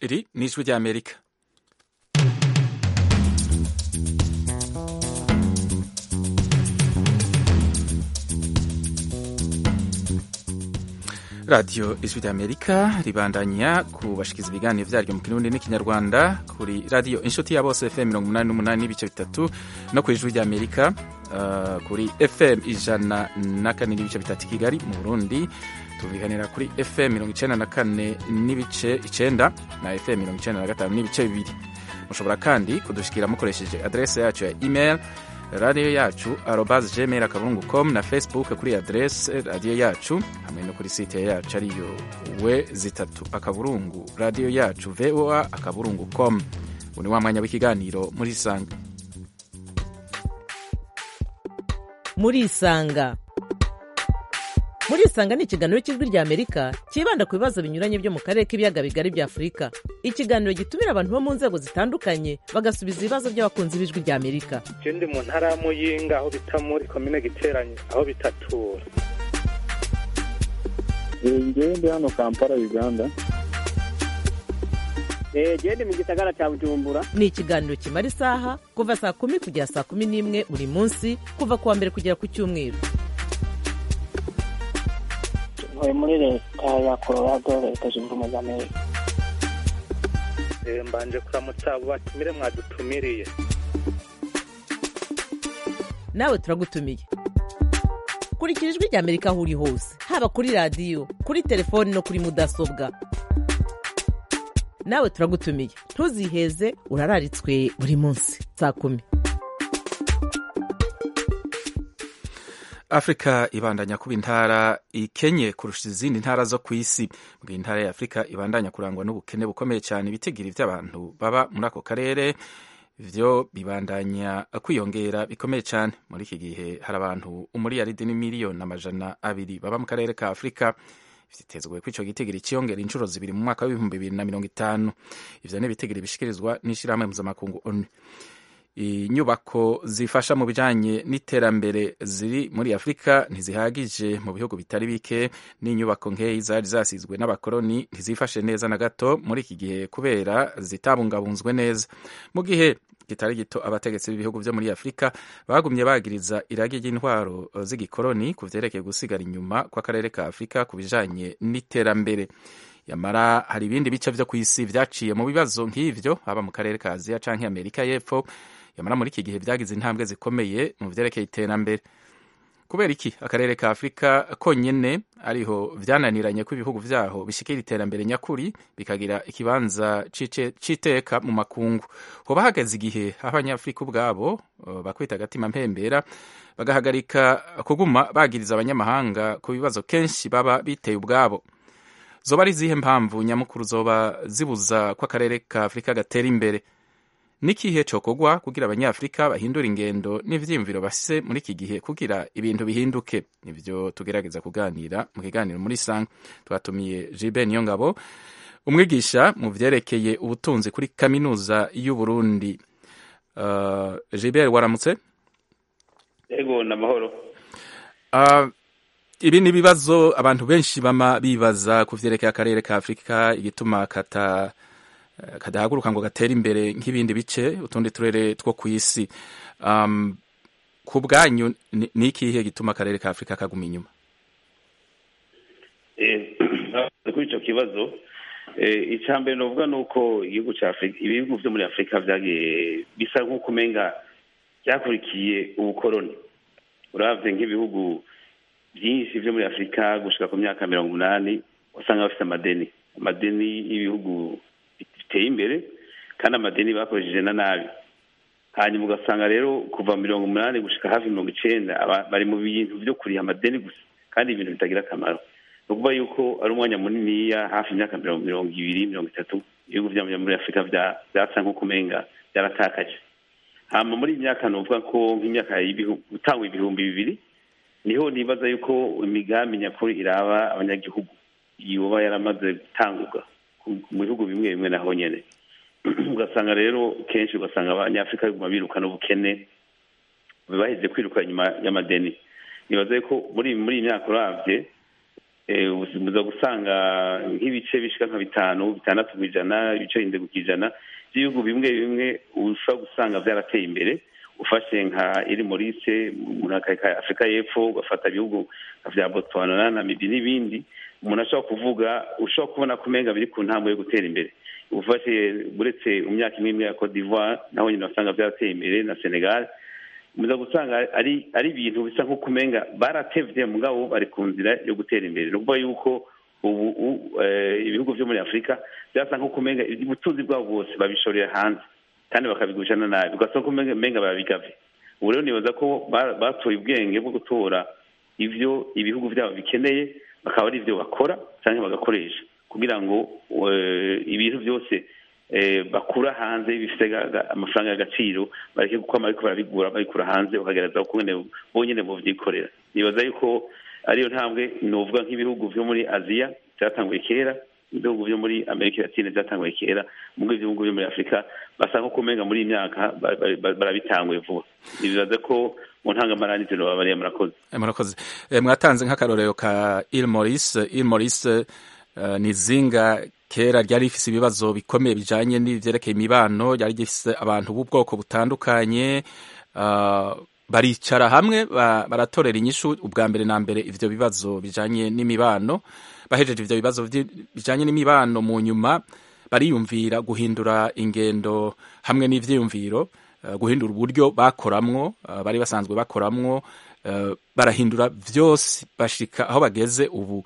iri ni ijwi ry'amerika radiyo ijwi ry'amerika ribandanya kubashikiza ibiganiro byaryo mu kirundi n'ikinyarwanda kuri radiyo inshuti ya bose fm mirongo umunani n'umunani n'ibice bitatu no ku ijwi ry'amerika uh, kuri fm ijana na kane n'ibice bitatu kigali mu burundi tubiganira kuri fm mirongo icenda na kane n'ibice icenda na fm mirongo icenda na gatanu n'ibice bibiri mushobora kandi kudushikira mukoresheje adrese yacu ya email radiyo yacu arobas gmail akaburungu com na facebook kuri adrese radiyo yacu hamwe no kuri site yacu ariyo we zitatu akaburungu radiyo yacu voa akaburungu com ubu ni wa mwanya w'ikiganiro muri isanga muri isanga muri isanga ni ikiganiro cy'ijwi rya amerika cyibanda ku bibazo binyuranye byo mu karere k'ibiyaga bigari bya afurika ikiganiro gitumira abantu bo mu nzego zitandukanye bagasubiza ibibazo by'abakunzi b'ijwi rya amerika je ndi mu ntara ya muyinga aho bita muri komine giteranye aho bitatura ngewe ndi hano kampala uganda gende mu gisagara cya bujumbura ni ikiganiro kimara isaha kuva saa kumi kugera saa kumi n'imwe buri munsi kuva ku wa mbere kugera ku cyumweru ntuye muri leta ya colorado leta zunze ubumwe za amerika Eh, mbanje kuramutsa abo batumire mwadutumiriye nawe turagutumiye kurikira ijwi rya amerika aho uri hose haba kuri radiyo kuri telefoni no kuri mudasobwa nawe turagutumiye ntuziheze urararitswe buri munsi saa kumi afurika ibandanya kuba intara ikenye kurusha izindi ntara zo ku isi mu gihe intara ya afurika ibandanya kurangwa n'ubukene bukomeye cyane ibitigiri by'abantu baba muri ako karere byo bibandanya kwiyongera bikomeye cyane muri iki gihe hari abantu umuriyaridi n'imiliyoni amajana abiri baba mu karere ka afurika vyitezwe ko ico gitigiri ciyongera inshuro zibiri mu mwaka w'ibihumbi bibiri na mirongo itanu ivyo ni ibitigiri bishikirizwa n'ishirahamwe mpuzamakungu onu inyubako zifasha mu bijanye n'iterambere ziri muri afurika ntizihagije mu bihugu bitari bike n'inyubako nkeyi zari zasizwe n'abakoroni ntizifashe neza na gato muri iki gihe kubera zitabungabunzwe neza mu gihe kitari gito abategetsi b'ibihugu vyo muri afurika bagumye bagiriza iragi ry'intwaro z'igikoroni ku vyerekeye gusigara inyuma kw'akarere ka afurika ku bijanye n'iterambere yamara hari ibindi bice vyo kw'isi vyaciye mu bibazo nk'ivyo haba mu karere ka aziya canke amerika y'epfo yamara muri iki gihe vyagize intambwe zikomeye mu vyerekeye iterambere kubera iki akarere ka afurika konyene ariho vyananiranye ko ibihugu vyaho bishikira iterambere nyakuri bikagira ikibanza c'iteka mu makungu hoba hageze igihe aho abanyafurika ubwabo bakwita agatima mpembera bagahagarika kuguma bagiriza abanyamahanga ku bibazo kenshi baba biteye ubwabo zoba ari izihe mpamvu nyamukuru zoba zibuza ko akarere ka afurika gatera imbere n'ikihe cokogwa kugira abanyafurika bahindura ingendo n'ivyiyumviro bafise muri iki gihe kugira ibintu bihinduke nivyo tugerageza kuganira mu kiganiro muri sang twatumiye Jibe Niyongabo umwigisha mu vyerekeye ubutunzi kuri kaminuza y'u Burundi uh, Jibe waramutse ego namahoro uh, ibi ni ibibazo abantu benshi bama bibaza ku vyerekeye akarere ka Afurika igituma kata kadahaguruka ngo gatere imbere nk'ibindi bice utundi turere two ku isi um, ku bwanyu ni ikihe gituma akarere ka afurika kaguma inyuma kuri icyo kibazo icya mbere novuga ni uko igihugu cya afurika ibihugu byo muri afurika byagiye bisa nk'uko umenga byakurikiye ubukoroni urabye nk'ibihugu byinshi byo muri afurika gushika ku myaka mirongo umunani usanga bafite amadeni amadeni y'ibihugu biteye imbere kandi amadeni bakoresheje na nabi hanyuma ugasanga rero kuva mirongo umunani gushika hafi mirongo icenda bari mu bintu vyo kuriha amadeni gusa kandi ibintu bitagira akamaro ni ukuvuga yuko ari umwanya muniniya hafi imyaka mirongo ibiri mirongo itatu ibihugu vya muri afurika vyasa nk'uko umenga vyaratakaje hama muri iyi myaka novuga ko nk'imyaka gutangwa ibihumbi bibiri niho nibaza yuko imigambi nyakuri iraba abanyagihugu yoba yaramaze gutangurwa mu bihugu bimwe bimwe naho nyene ugasanga rero kenshi ugasanga abanyafurika biguma birukana ubukene baheze kwiruka inyuma y'amadeni nibaze ko muri muri iyi myaka uravye muza gusanga nk'ibice bishika nka bitanu bitandatu ku ijana ibice binde ku ijana by'ibihugu bimwe bimwe ushobora gusanga byarateye imbere ufashe nka iri morise umuntu akareka afurika y'epfo ugafata ibihugu vya botswana na namibia n'ibindi umuntu ashobora kuvuga ushobora kubona ko umenga biri ku ntambwe yo gutera imbere ufashe uretse mu myaka imwe imwe ya cote d'ivoire naho nyine wasanga byarateye imbere na senegal muza gusanga ari ari ibintu bisa nk'uko umenga baratevye mugabo bari ku nzira yo gutera imbere ni ukuvuga yuko ubu ibihugu vyo muri afurika byasa nk'uko umenga ubutunzi bwabo bwose babishorera hanze kandi bakabigurishana nabi ugasanga umenga barabigavye ubu rero nibaza ko batoye ubwenge bwo gutora ivyo ibihugu vyabo bikeneye bakaba ari ivyo bakora canke bagakoresha kugira ngo ibintu byose bakura hanze bifite amafaranga y'agaciro bareke kuko bariko barabigura babikura hanze bakagereza bonyine bovyikorera nibaza yuko ariyo ntambwe novuga nk'ibihugu vyo muri aziya vyatanguye kera ibihugu vyo muri amerika latine vyatanguye kera mugo ibihugu vyo muri afurika basa nko kumenga muri iyi myaka barabitanguye vuba nibaza ko mu ntangamarani ivyo nobabariye murakoze murakoze mwatanze nk'akarorero ka il maurice il maurice ni izinga kera ryari rifise ibibazo bikomeye bijanye n'ivyerekeye imibano ryari rifise abantu b'ubwoko butandukanye baricara hamwe baratorera inyishu ubwa mbere na mbere ivyo bibazo bijanye n'imibano bahejeje ivyo bibazo bijanye n'imibano mu nyuma bariyumvira guhindura ingendo hamwe n'ivyiyumviro guhindura uburyo bakoramwo bari basanzwe bakoramwo barahindura vyose bashika aho bageze ubu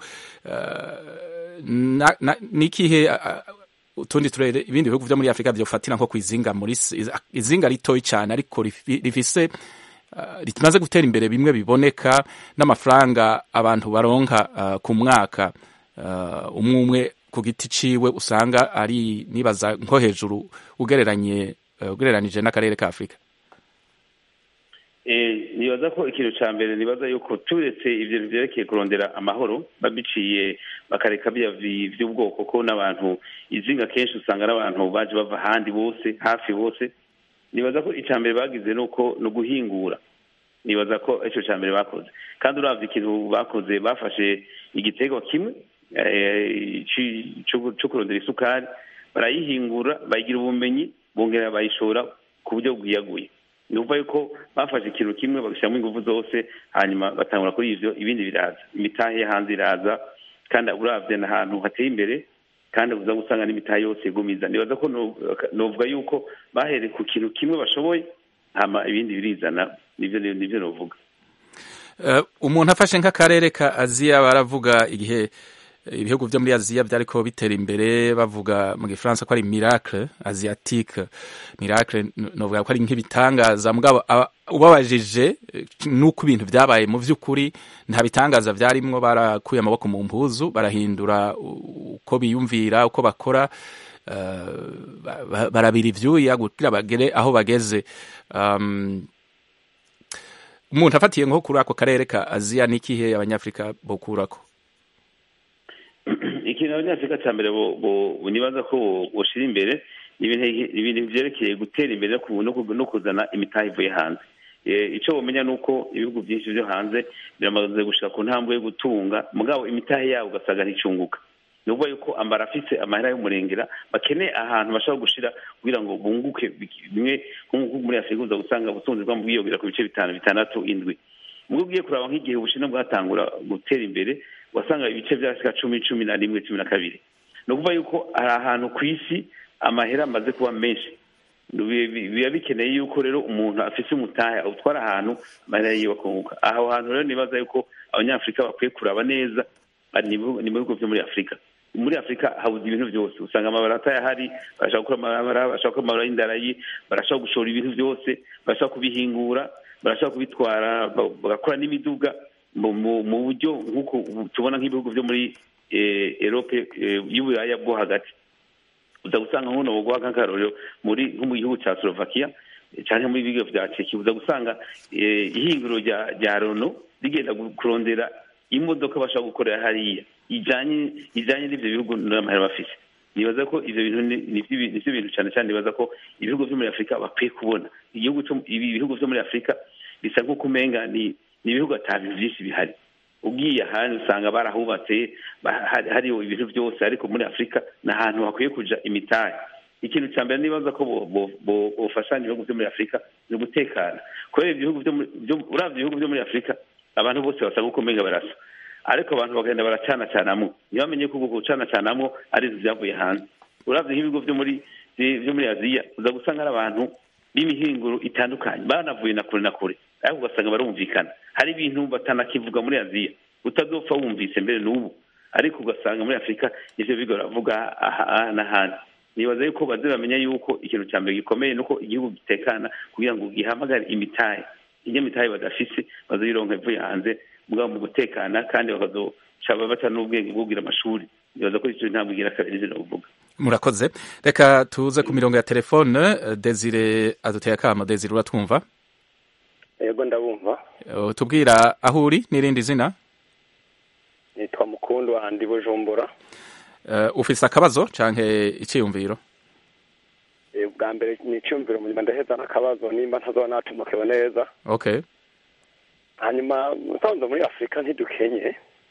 nikihe utundi turere ibindi bihugu vyo muri afurika vyofatira nko kwizinga muri izinga ritoyi cyane ariko rifise rimaze gutera imbere bimwe biboneka n'amafaranga abantu baronka ku mwaka umwe umwe ku giti ciwe usanga ari nibaza nko hejuru ugereranye ugereranije n'akarere ka afurika nibaza ko ikintu cya mbere nibaza yuko turetse ibyo byerekeye kurondera amahoro babiciye bakareka by'ubwoko ko n'abantu izinga kenshi usanga ari abantu baje bava ahandi bose hafi bose nibaza ko icya mbere bagize ni uko ni uguhingura nibaza ko icyo cya mbere bakoze kandi urabye ikintu bakoze bafashe igitego kimwe cyo kurondera isukari barayihingura bayigira ubumenyi bongera bayishora ku buryo bwiyaguye ni ukuvuga yuko bafashe ikintu kimwe bagashyiramo ingufu zose hanyuma batangura kuri ivyo ibindi biraza imitahe hanze iraza kandi urabye n'ahantu hateye imbere kandi uza gusanga n'imitahe yose igumiza nibaza ko novuga yuko bahereye ku kintu kimwe bashoboye hama ibindi birizana nivyo nivyo novuga umuntu afashe nk'akarere ka aziya baravuga igihe ibihugu vyo muri aziya vyariko bitera imbere bavuga mu gifaransa ko ari miracle asiatique miracle novuga ko ari nk'ibitangaza mugabo ubabajije nuko ibintu vyabaye mu vy'ukuri nta bitangaza vyarimwo barakuye amaboko mu mpuzu barahindura uko biyumvira uko bakora uh, barabira ivyuya kugira bagere aho bageze um, umuntu afatiye nko kuri ako karere ka aziya n'ikihe abanyafrika bokurako ikintu abanyafurika cya mbere nibaza ko boshira imbere ibintu byerekeye gutera imbere no kuzana imitahe ivuye hanze icyo bamenya ni uko ibihugu byinshi byo hanze biramaze gushika ku ntambwe yo gutunga mugabo imitahe yabo ugasanga nticunguka ni ukuvuga yuko ambara afise amahera y'umurengera bakeneye ahantu bashobora gushira kugira ngo bunguke bimwe nk'uko muri afurika uza gusanga ubutunzi bwabo bwiyongera ku bice bitanu bitandatu indwi mubwo ugiye kuraba nk'igihe ubushinwa bwatangura gutera imbere wasanga ibice byasika cumi cumi na rimwe cumi na kabiri ni ukuvuga yuko hari ahantu ku isi amahera amaze kuba menshi biba bikeneye yuko rero umuntu afise umutahe awutwara ahantu amahera yiwe akunguka aho hantu rero nibaza yuko abanyafurika bakwiye kuraba neza ni mu bihugu byo muri afurika muri afurika habuze ibintu byose usanga amabara atayahari barashaka gukora amabara barashaka gukora amabara y'indarayi barashaka gushora ibintu byose barashaka kubihingura barashaka kubitwara bagakora n'imiduga mu buryo nk'uko tubona nk'ibihugu byo muri erope y'uburaya bwo hagati uza gusanga nk'uno buguha nk'akarorero muri nko mu gihugu cya slovakia cyangwa muri bigo bya ceki uza gusanga ihinguro rya rono rigenda kurondera imodoka bashobora gukorera hariya ijyanye ijyanye n'ibyo bihugu n'amahera bafite nibaza ko ibyo bintu ni byo bintu cyane cyane nibaza ko ibihugu byo muri afurika bakwiye kubona igihugu ibi bihugu byo muri afurika bisa nk'uko umenga ni ni ibihugu ata bintu byinshi bihari ugiye ahandi usanga barahubatse ba- hari- hariho ibintu byose ariko muri afurika ni ahantu hakwiye kuja imitahe ikintu cya mbere nibaza ko bo- bo- bo- bofashanya ibihugu byo muri afurika ni ugutekana kubera ibihugu byo muri- byo- uravye ibihugu byo muri afurika abantu bose basa nk'uko umenga barasa ariko abantu bagenda baracanacanamwo ntibamenye ko uku gucanacanamwo ari inzu vyavuye hanze uravye nk'ibigo vyo muri vyo muri aziya uza gusanga ari abantu b'imihinguro itandukanye banavuye na kure na kure ariko ugasanga barumvikana hari ibintu batanakivuga muri aziya utazopfa wumvise mbere n'ubu ariko ugasanga muri afurika ivyo bigo baravuga aha n'ahandi nibaza yuko baze bamenya yuko ikintu cya mbere gikomeye nuko igihugu gitekana kugira ngo gihamagare imitahe iyo mitahe badafise bazoyironka ivuye hanze mugabo mu gutekana kandi bakazoca baca n'ubwenge bwo kugira amashuri nibaza ko ico ntabwo igira kabiri nivyo novuga murakoze reka tuze ku mirongo ya telefone eh, desire aduteye akamo desire uratwumva yego ndabumva Eh, tubwira aho uri n'irindi zina nitwa mukundu wandi bujumbura Eh, ufise akabazo canke iciyumviro Eh, bwa mbere ni icyumviro munyuma ndaheza n'akabazo nimba ntazoba natumokewe neza okay hanyuma musanze muri afurika ntidukenye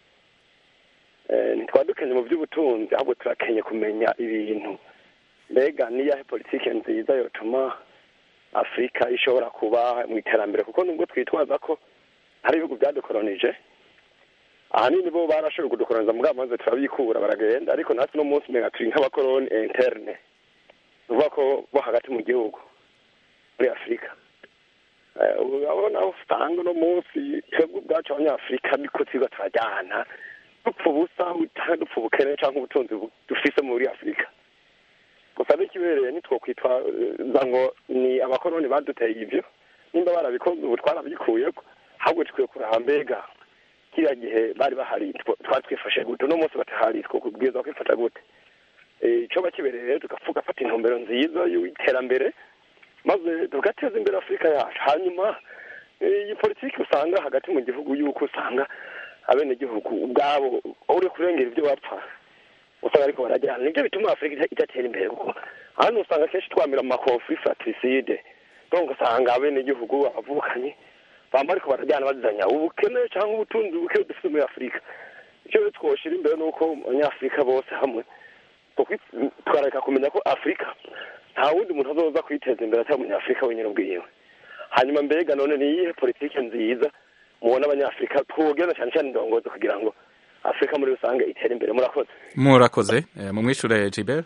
Eh, ntitwaba dukenye mu by'ubutunzi ahubwo turakenye kumenya ibintu mbega niyahe politike nziza yotuma afurika ishobora kuba mu iterambere kuko nubwo twitwaza ko hari ibihugu byadukoronije ahanini bo barashoboye kudukoroniza mugabo maze turabikura baragenda ariko natwe uno munsi umenga turi nk'abakoroni interne ni ukuvuga ko bo hagati mu gihugu muri afurika Eh, urabona aho usanga uno munsi twebwe ubwacu abanyafurika niko twiga turajyana dupfa ubusa cyangwa dupfa ubukene cyangwa ubutunzi bu- dufise muri afurika gusa n'ikibereye nitwokwitwaza ngo ni abakoroni baduteye ibyo nimba barabikoze ubu twarabyikuyeko ahubwo tukwiye kuraba mbega kiriya gihe bari bahari twa- twari twifashe gute uno munsi batahari twokubwiza kwifata gute Eh, icoba kibereye rero tugafuka fata intumbero nziza y'iterambere maze tugateza imbere afurika yacu hanyuma eh, iyi politiki usanga hagati mu gihugu yuko usanga abenegihugu ubwabo uri kurengera ibyo bapfa usanga ariko barajyana nibyo bituma afurika ita- idatera imbere kuko hano usanga kenshi twamira mu makonfuri fratricide donc usanga abenegihugu abavukanyi bamba ariko barajyana bazanya ubukene cyangwa ubutunzi buke dufite muri afurika icyo rero twoshira imbere ni uko abanyafurika bose hamwe tukwi- tukareka kumenya ko afurika nta wundi muntu azoza kwiteza imbere atari umunyafurika wenyine ubwiwe hanyuma mbega none ni iyihe politike nziza mubona abanyafurika twogena cyane cyane indongozi kugira ngo afurika muri rusange itere imbere murakoze murakoze Eh, mumwishure Gilbert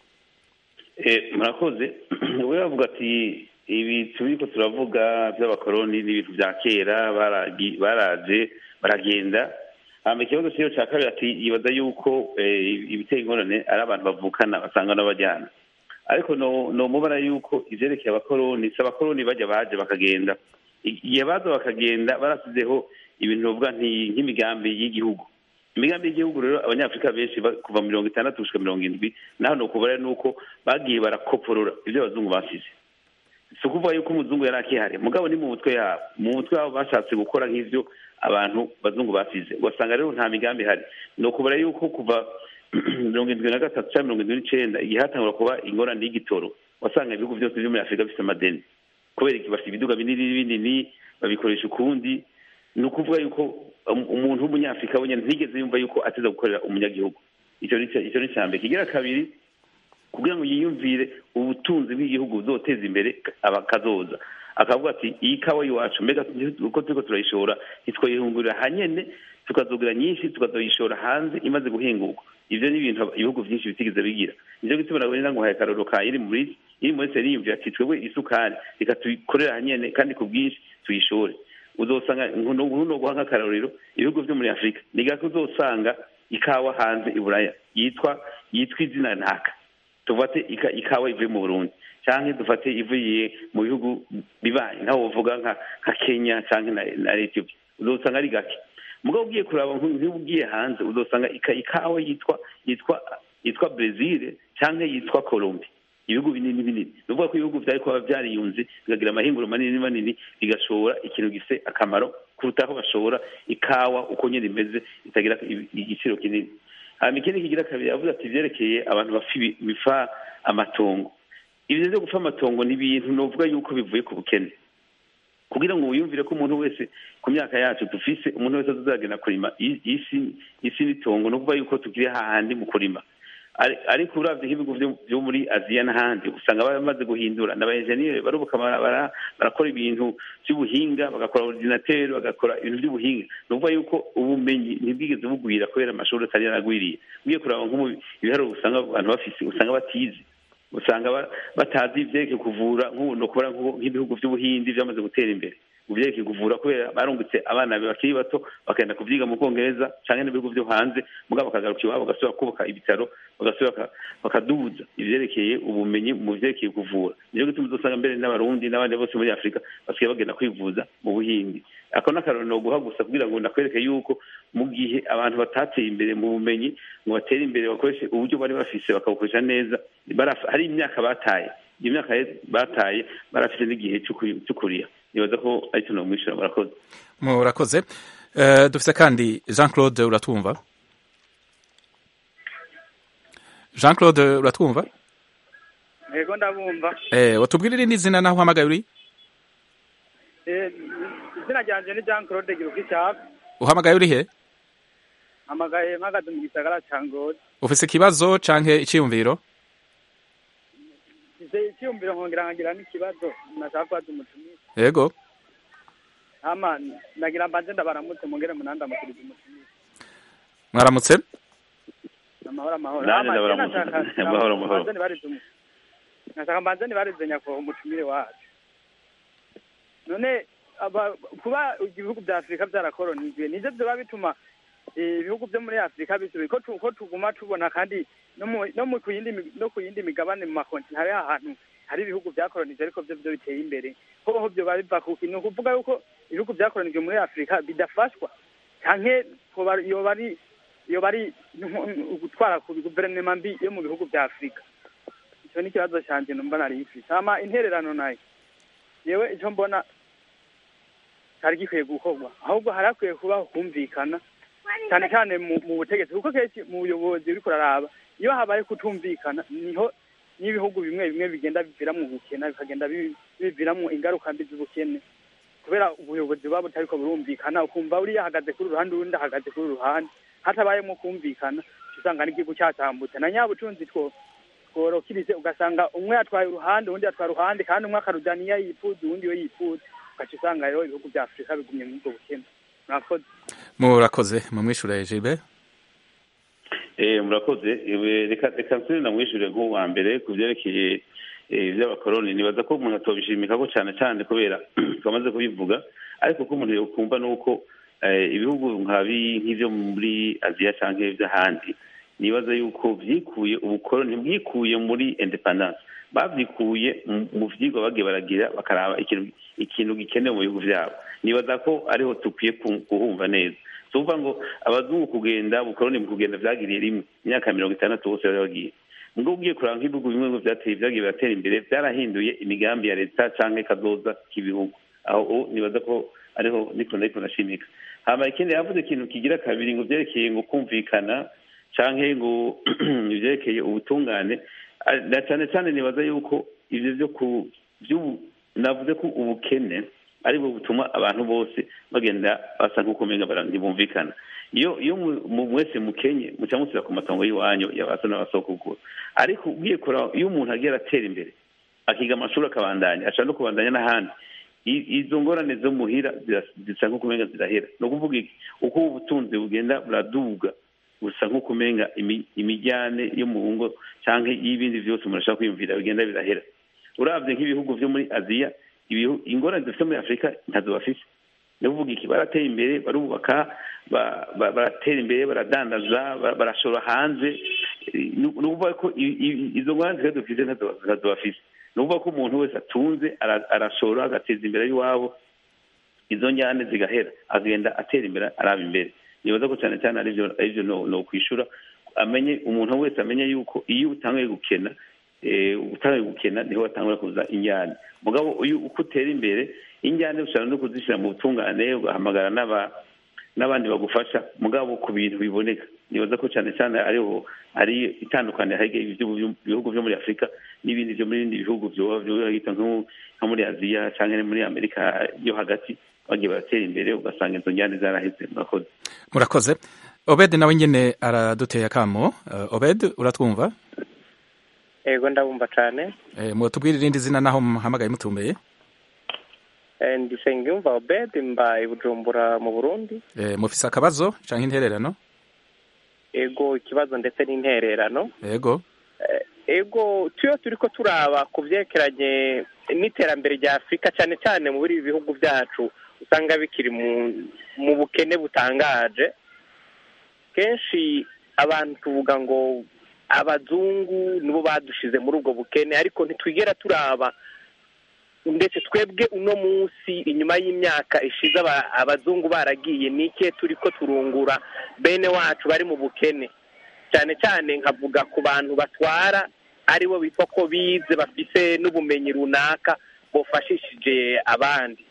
Eh, murakoze we bavuga ati ibi turiko turavuga by'abakoroni n'ibintu bya kera baragi- baraje baragenda hama ikibazo cyiyo cya kabiri ati yibaza yuko eh, ibiteye ingorane ari abantu bavukana basanga n'abajyana ariko no no mubara yuko ivyerekeye abakoroni si abakoroni bajya baje bakagenda I- igihe baza bakagenda barasizeho ibintu bavuga nti- nk'imigambi y'igihugu imigambi y'igihugu rero abanyafurika benshi ba- kuva mirongo itandatu gushika mirongo indwi naho ni ukubara nuko bagiye barakoporora ibyo abazungu basize si ukuvuga yuko umuzungu yari akihari mugabo ni mu mutwe yabo mu mutwe wabo bashatse gukora nk'ivyo abantu bazungu basize ugasanga rero nta migambi ihari ni ukubara yuko kuva mirongo indwi na gatatu cyangwa mirongo indwi n'icenda igihe hatangura kuba ingorane y'igitoro wasanga ibihugu byose byo muri afurika bifite amadeni kubera iki bafite ibiduga binini binini babikoresha ukundi ni ukuvuga yuko um- umuntu w'umunyafurika wenyine ntigeze yumva yuko ateza gukorera umunyagihugu icyo ni icya- icyo ni icya mbere kigira kabiri kugira ngo yiyumvire ubutunzi bw'igihugu buzoteza imbere abakazoza akavuga ati iyi kawa y'iwacu mbega uko turiko turayishora ntitwayihungurira hanyene tukazogira nyinshi tukazoyishora hanze imaze guhinguka ivyo ni ibintu ibihugu vyinshi bitigeze bigira nivyo gituma nabonera ngo haye akarorero ka iri muri iri muri seri yiyumvira ati twebwe isukari reka tuyikorera hanyene kandi ku bwinshi tuyishore uzosanga nkuno guha nk'akarorero ibihugu vyo muri afurika ni gake uzosanga ikawa hanze i buraya yitwa yitwa izina ntaka tufate ika- ikawa ivuye mu burundi canke dufate ivuye mu bihugu bibaye nkaho wovuga nka nka kenya canke na, na ethiopia uzosanga ari gake mugabo ugiye kuraba nk- nk'iyo ugiye hanze uzosanga ika- ikawa yitwa yitwa yitwa brezil canke yitwa colombia ibihugu binini binini ni ukuvuga ko ibihugu vyari kuba vyariyunze bikagira amahinguro manini manini bigashora ikintu gifise akamaro kuruta aho bashora ikawa uko nyene imeze itagira i- igiciro kinini hanyuma ikindi kigira kabiri yavuze ati vyerekeye abantu bafa ibi- bifa amatongo ibyo vyo gupfa amatongo ni ibintu novuga yuko bivuye ku bukene kugira ngo wiyumvire ko umuntu wese ku myaka yacu dufise umuntu wese azagenda kurima i- isi isi n'itongo ni ukuvuga yuko tukiri hahandi mu kurima Ari- ariko uravye nk'ibihugu vyo- vyo muri aziya n'ahandi usanga bamaze guhindura n'abaenjeniyeri barubuka bara- bara- barakora ibintu vy'ubuhinga bagakora ordinateur bagakora ibintu vy'ubuhinga ni ukuvuga yuko ubumenyi ntibwigeze bugwira kubera amashuri atari yaragwiriye ugiye kuraba nko mu ibiharuro usanga abantu bafise usanga batizi usanga ba- batazi ivyerekeye kuvura nk'ubu ni ukubona nk'ubu- nk'ibihugu vy'ubuhindi vyamaze gutera imbere mu vyerekeye kuvura kubera barungutse abana bakiri bato bakagenda kuvyiga mu bwongereza canke n'ibihugu vyo hanze mugabo bakagaruka iwabo bagasubira kubaka ibitaro bagasubira baka- bakaduza ivyerekeye ubumenyi mu vyerekeye kuvura nico gituma uzosanga mbere n'abarundi n'abandi bose muri afurika basigaye bagenda kwivuza mu buhindi ako n'akarorero noguha gusa kugira ngo ndakwereke yuko mu gihe abantu batateye imbere mu bumenyi ngo batere imbere bakoreshe uburyo bari bafise bakabukoresha neza baraf- hari imyaka bataye iyo myaka ye- bataye barafite n'igihe cyo kuri- cyo kuriha nibaza ko aricyo nomwishyura murakoze murakoze Eh, dufise kandi jean claude uratwumva jean claude uratwumva yego ndabumva Eh, watubwira irindi zina naho uhamagaye uri Eh, izina ryanje ni jean claude giruka icyapa uhamagaye uri he amagaye mpagaze mu gisagara ca ngozi ufise ikibazo canke iciyumviro mfise icyiyumviro nkongera nkagira n'ikibazo nashaka kubaza umutumire yego hama nagira mbanze ndabaramutse mungere munandamukiriza umutumire mwaramutse amahoro amahoro Nanjye Hama, je ndabaramutse. nashaka- Amahoro, amahoro. mbanze nibarize umu- nashaka mbanze nibarize nyakubahwa umutumire wacu none aba- kuba ibihugu vya afurika vyarakolonijwe nivyo vyoba bituma eh, ibihugu vyo muri afurika bisubiye ko tu- ko tuguma tubona kandi no mu no mu ku yindi mi- no ku yindi migabane mu makontinent hari ahantu hari ibihugu vyakolonije ariko vyo vyo biteye imbere hoho vyoba biva kuki ni ukuvuga yuko ibihugu vyakolonijwe muri afurika bidafashwa canke hoba- yoba ari yoba ari nko- gutwara ku guverinoma mbi yo mu bihugu vya afurika ico ni ikibazo canje numva nari mfise hama intererano nayo yewe ico mbona cari gikwiye gukorwa ahubwo hari hakwiye kubaho kumvikana cyane cyane mu mu butegetsi kuko kenshi mu buyobozi uriko uraraba iyo habaye kutumvikana niho n'ibihugu bimwe bimwe bigenda biviramwo ubukene bikagenda bi- biviramwo ingaruka mbi z'ubukene kubera ubuyobozi buba butariko burumvikana ukumva uriya ahagaze kuri uruhande uwundi ahagaze kuri uruhande hatabayemo kumvikana uca usanga n'igihugu cyatambutse na nyabutunzi two tworokirize ugasanga umwe yatwaye uruhande uwundi yatwaye uruhande kandi umwe akarujana iyo yifuza uwundi iyo yifuza ugaca usanga rero ibihugu vya afurika bigumye muri ubwo bukene mwakoze murakoze mumwishure jibe Eh, murakoze Eh, reka reka nsubire namwishure nk'uwa mbere ku vyerekeye eh, ivy'abakoroni nibaza ko umuntu atobishimikako cane cane kubera twamaze kubivuga ariko ko umuntu yokumva nuko eh, ibihugu nkabi nk'ivyo muri aziya canke vy'ahandi nibaza yuko vyikuye ubukoroni bwikuye muri independence bavyikuye mu- mu vyigwa bagiye baragira bakaraba ikintu ikintu gikenewe mu bihugu vyabo nibaza ko ariho dukwiye ku- kuhumva neza tuvuga ngo abazungu kugenda ubukoroni mu kugenda vyagiriye rimwe imyaka mirongo itandatu bose bari bagiye mugabo ugiye kuraba nk'ibihugu bimwe ngo vyateye vyagiye biratera imbere vyarahinduye imigambi ya leta canke kazoza k'ibihugu aho ubu nibaza ko ariho niko nariko nashimika hama ikindi yavuze ikintu kigira kabiri ngo vyerekeye ngo kumvikana canke ngo ivyerekeye ubutungane Ah, na cane cane nibaza yuko ivyo vyo ku vy'ubu navuze ko ubukene aribwo butuma abantu bose bagenda basa nk'uko umenga bara- ntibumvikana iyo iyo mu- mu- mwese mukenye muca musubira ku matongo y'iwanyu yabaso n'abasokuguru ariko ugiye kuraba iyo umuntu agiye aratera imbere akiga amashuri akabandanya ashobora no kubandanya n'ahandi I- izo ngorane zo muhira zira- zisa nk'uko umenga zirahera ni ukuvuga iki uko ubutunzi bugenda buraduga gusa nk'uko umenga imi- imijyane yo mu ngo canke y'ibindi vyose umuntu ashaka kwiyumvira bigenda birahera uravye nk'ibihugu vyo muri aziya ibihu- ingorane dufite muri afurika ntazo bafise ni ukuvuga iki barateye imbere barubaka ba- ba- baratera imbere baradandaza ba- barashora hanze Eh, ni ni ukuvuga ko i- i- izo ngorane zikaba dufise ntazo ntazo bafise ni ukuvuga ko umuntu wese atunze ara- arashora agateza imbere y'iwabo izo njyane zigahera agenda atera imbere araba imbere nibaza ko cyane cyane arivyo arivyo no, no kwishura amenye umuntu wese amenye yuko iyo utanguye gukena eh, utanguye gukena niho watangura kuza injyane mugabo uyu uko utera imbere injyane ushobora no kuzishyira mu butungane ugahamagara n'aba n'abandi bagufasha mugabo ku bintu biboneka nibaza ko cyane cyane ariho ari itandukanye hari ibihugu byo muri afurika n'ibindi byo muri bindi bihugu byohita nko muri aziya cyangwa muri amerika yo hagati bagiye baratera imbere ugasanga izo njyane zaraheze murakoze murakoze obed nawe nyine araduteye akamo obed uratwumva yego ndabumva cyane mutubwire irindi zina naho muhamagaye mutumbeye ndisenga yumva obed mbaye bujumbura mu burundi mufise akabazo cyangwa intererano ego ikibazo ndetse n'intererano yego ego tuyo turi ko turaba ku byerekeranye n'iterambere rya afurika cyane cyane muri ibi bihugu byacu usanga bikiri mu bukene butangaje kenshi abantu tuvuga ngo abazungu nibo badushize muri ubwo bukene ariko ntitwigera turaba ndetse twebwe uno munsi inyuma y'imyaka ishize abazungu baragiye nike turi ko turungura bene wacu bari mu bukene cyane cyane nkavuga ku bantu batwara aribo bitwa ko bize bafise n'ubumenyi runaka bufashishije abandi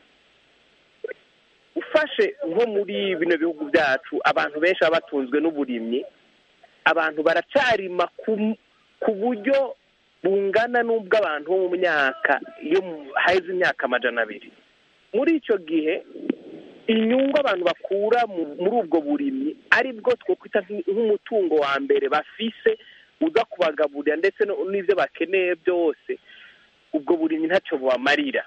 ufashe nko muri bino bihugu byacu abantu benshi baba batunzwe n'uburimyi abantu baracarima ku buryo bungana n'ubw'abantu bo mu myaka iyo haheze imyaka amajana abiri muri icyo gihe inyungu abantu bakura muri ubwo burimyi ari bwo twakwita nk'umutungo wa mbere bafise uza kubagaburira ndetse n'ibyo bakeneye byose ubwo burimyi ntacyo bubamarira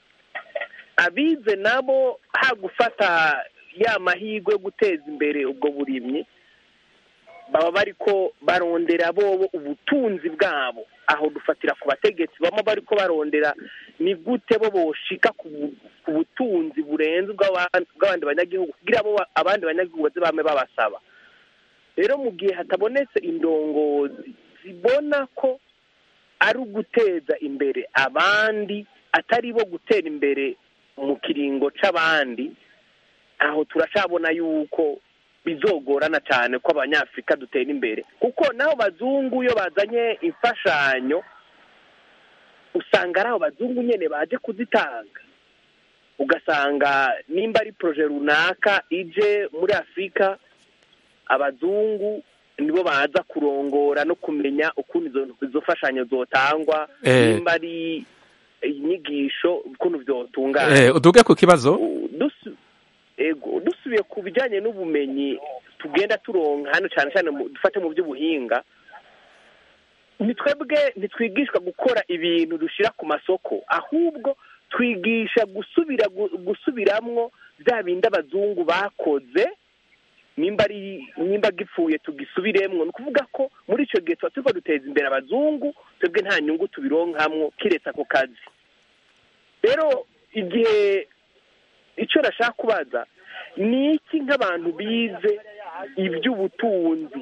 abize nabo ha gufata ya mahirwe yo guteza imbere ubwo burimyi baba bari ko barondera bobo ubutunzi bwabo aho dufatira ku bategetsi baba bari ko barondera ni gute bo boshika ku butunzi burenze bw'abandi banyagihugu kugira abo abandi banyagihugu baze bame babasaba rero mu gihe hatabonetse indongozi zibona ko ari uguteza imbere abandi atari bo gutera imbere mu kiringo c'abandi aho turacabona yuko bizogorana cyane ko abanyafurika dutera imbere kuko naho bazungu iyo bazanye imfashanyo usanga ari abo bazungu nyine baje kuzitanga ugasanga nimba ari poroje runaka ije muri afurika abazungu nibo baza kurongora no kumenya ukuntu izo mfashanyo zotangwa nimba ari inyigisho ukuntu byotungana uduge ku kibazo ego dusubiye ku bijyanye n'ubumenyi tugenda turonka hano cyane cyane dufate mu by'ubuhinga twebwe ntitwigishwa gukora ibintu dushyira ku masoko ahubwo twigisha gusubira gusubiramwo bya bindi abazungu bakoze nimba ari nimba gipfuye tugisubiremwo ni ukuvuga ko muri icyo gihe tuba turiko duteza imbere abazungu twebwe nta nyungu tubironkamwo kiretse ako kazi rero igihe icyo nashaka kubaza ni iki nk'abantu bize iby'ubutunzi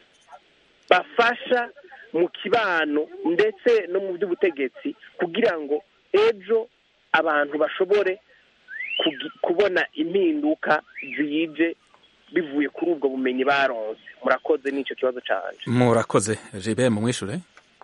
bafasha mu kibano ndetse no mu by'ubutegetsi kugira ngo ejo abantu bashobore kubona impinduka ziyije bivuye kuri ubwo bumenyi baronse murakoze n'icyo kibazo cyane murakoze jibe mu mwishure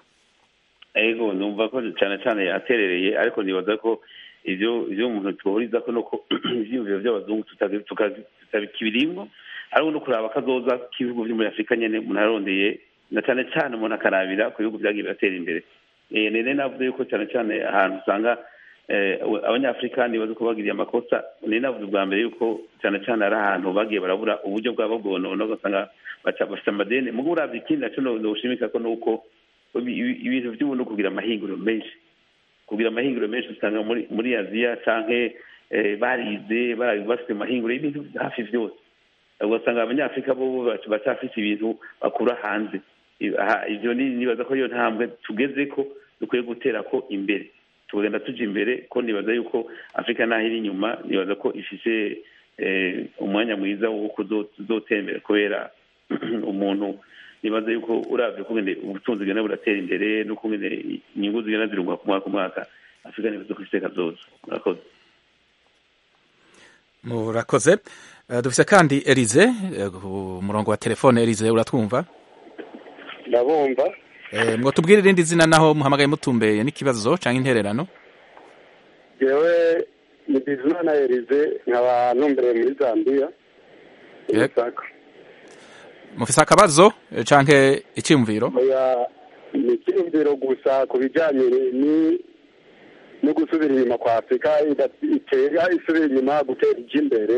ego numva ko cyane cyane yaterereye ariko nibaza ko ibyo ibyo umuntu tuhuriza ko nuko ibyiyumviro by'abazungu tutabikibirimwo ariko no kuraba akazoza k'ibihugu byo muri afurika nyine umuntu arondeye na cyane cyane umuntu akarabira ku bihugu byagiye biratera imbere nene navuze yuko cyane cyane ahantu usanga abanyafurika nibaza ko bagiriye amakosa nene navuze ubwa mbere yuko cyane cyane ari ahantu bagiye barabura uburyo bwabo bwonona ugasanga bafite amadeni mugo uravye ikindi naco noshimika ko nuko ibintu by'ubu kugira amahinguriro menshi kugira amahinguriro menshi usanga muri muri aziya canke barize bafite amahinguriro y'ibintu hafi vyose ugasanga abanyafurika bo bacafise ibintu bakura hanze ivyo nibaza ko iyo ntambwe tugeze ko dukwiye gutera ko imbere tugenda tuja imbere ko nibaza yuko afurika naho iri inyuma nibaza ko ifise umwanya mwiza wo kuzotera imbere kubera umuntu nibaza yuko uravye kungene ubutunzi bugenda buratera imbere n'ukungene inyungu zigenda zirunguka ku mwaka ku mwaka afurika nibaza ko ifise kazoza murakoze murakoze dufise kandi elize ku murongo wa telefone elize uratwumva ndabumva ngo tubwire irindi zina naho muhamagaye mutumbeye n'ikibazo cyangwa intererano yewe ni bizimana elize nkaba ntumbereye muri zambiya mufise akabazo eh, canke iciyumviro oya ni icyiyumviro gusa ku bijyanye ni no gusubira inyuma kwa afurika ida- itera isubira inyuma gutera ijya imbere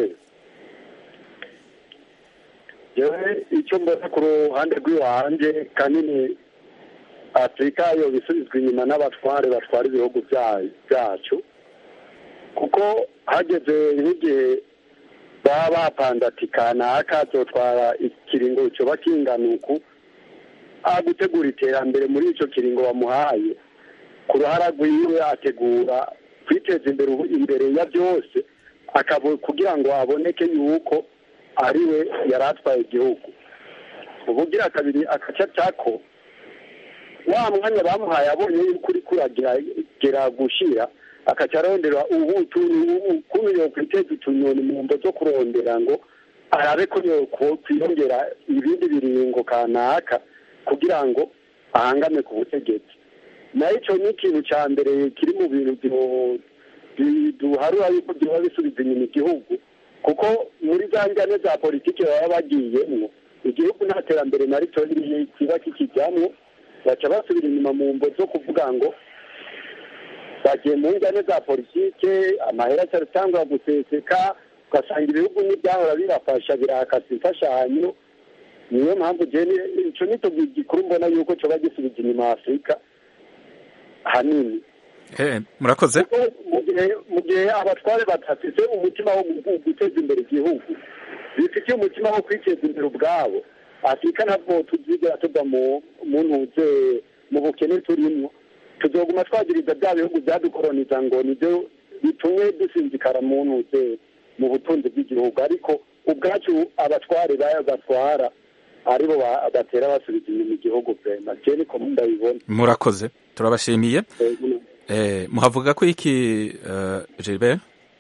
yewe icyo mbona ku ruhande rw'iwanjye kanini afurika yo bisubizwa inyuma n'abatware batwara ibihugu bya- byacu kuko hageze nk'igihe baba bapanze ati kanaka azotwara ikiringo coba kingana uku a gutegura iterambere muri ico kiringo bamuhaye ku ruhara rwiwe ategura kwiteza imbere ubu- imbere ya byose akabo kugira ngo aboneke yuko ariwe yari atwaye igihugu ubugira kabiri akaca cako wa mwanya bamuhaye abonye yuko uri kuragera gushira akaca arondera ubu ukuntu yokwiteza utunyoni mu mbo zo kurondera ngo arabe ko yokwiyongera ibindi biringo kanaka kugira ngo ahangame ku butegetsi nayo ico ni ikintu ca mbere kiri mu bintu byo- bi- duharura yuko byoba bisubiza inyuma igihugu kuko muri za njyane za politiki baba bagiyemwo igihugu nta terambere na rito kiba kikijyamwo baca basubira inyuma mu mbo zo kuvuga ngo bagiye mu njyane za politike amahera acyatangwa guseseka ugasanga ibihugu n'ibyahora birafasha birakasa imfashanyo niyo mpamvu jene ico nito gikuru mbona yuko coba gisubiza inyuma afurika hanini Eh, murakoze kuko mu gihe mu gihe abatware badafite umutima wo gu- guteza imbere igihugu bifitiye umutima wo kwiteza imbere ubwabo afurika ntabwo tuzigera tuva mu mu ntuze mu bukene turimo tuzoguma twagiriza bya bihugu byadukoroniza ngo nibyo bitumye dusinzikara mu ntuze mu butunzi bw'igihugu ariko ubwacu abatware baya batwara aribo ba- batera basubiza inyuma igihugu vrema je niko ndabibona murakoze turabashimiye Eh, eh, muhavuga ko iki uh, Gilbert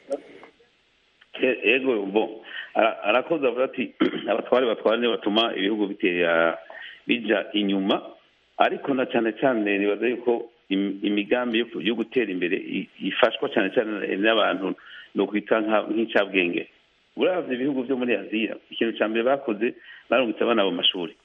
E- ego bo Ara- arakoze avuga ati abatware batwara nibo batuma ibihugu bitera bija inyuma ariko na cyane cyane nibaza yuko im- imigambi yo ku- yo gutera imbere i- ifashwa cyane cyane n'abantu ni ukwita nka- nk'incabwenge uravye ibihugu vyo muri aziya ikintu ca mbere bakoze barungitse abana mu mashuri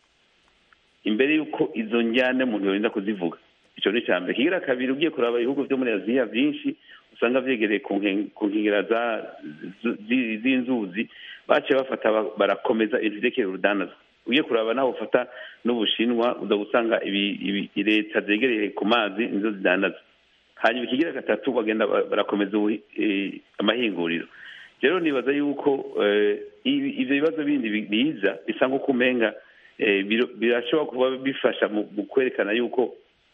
imbere y'uko izo njyane umuntu yorinda kuzivuga ico ni icya mbere kigira kabiri ugiye kuraba ibihugu vyo muri aziya vyinshi usanga vyegereye ku nken- ku nkengera za- z- zi- z'inzuzi baciye bafata ba- barakomeza ibintu vyerekeye urudandaza ugiye kuraba naho ufata n'ubushinwa uza gusanga ibi- ibi- leta zegereye ku mazi nizo zidandaza hanyuma ikigira gatatu bagenda ba- barakomeza ubuhi- eh, amahinguriro rero nibaza yuko eh, ibi- ivyo bibazo bindi bi- biza bisa nk'uko umenga eh, biro- birashobora kuba bifasha mu mu kwerekana yuko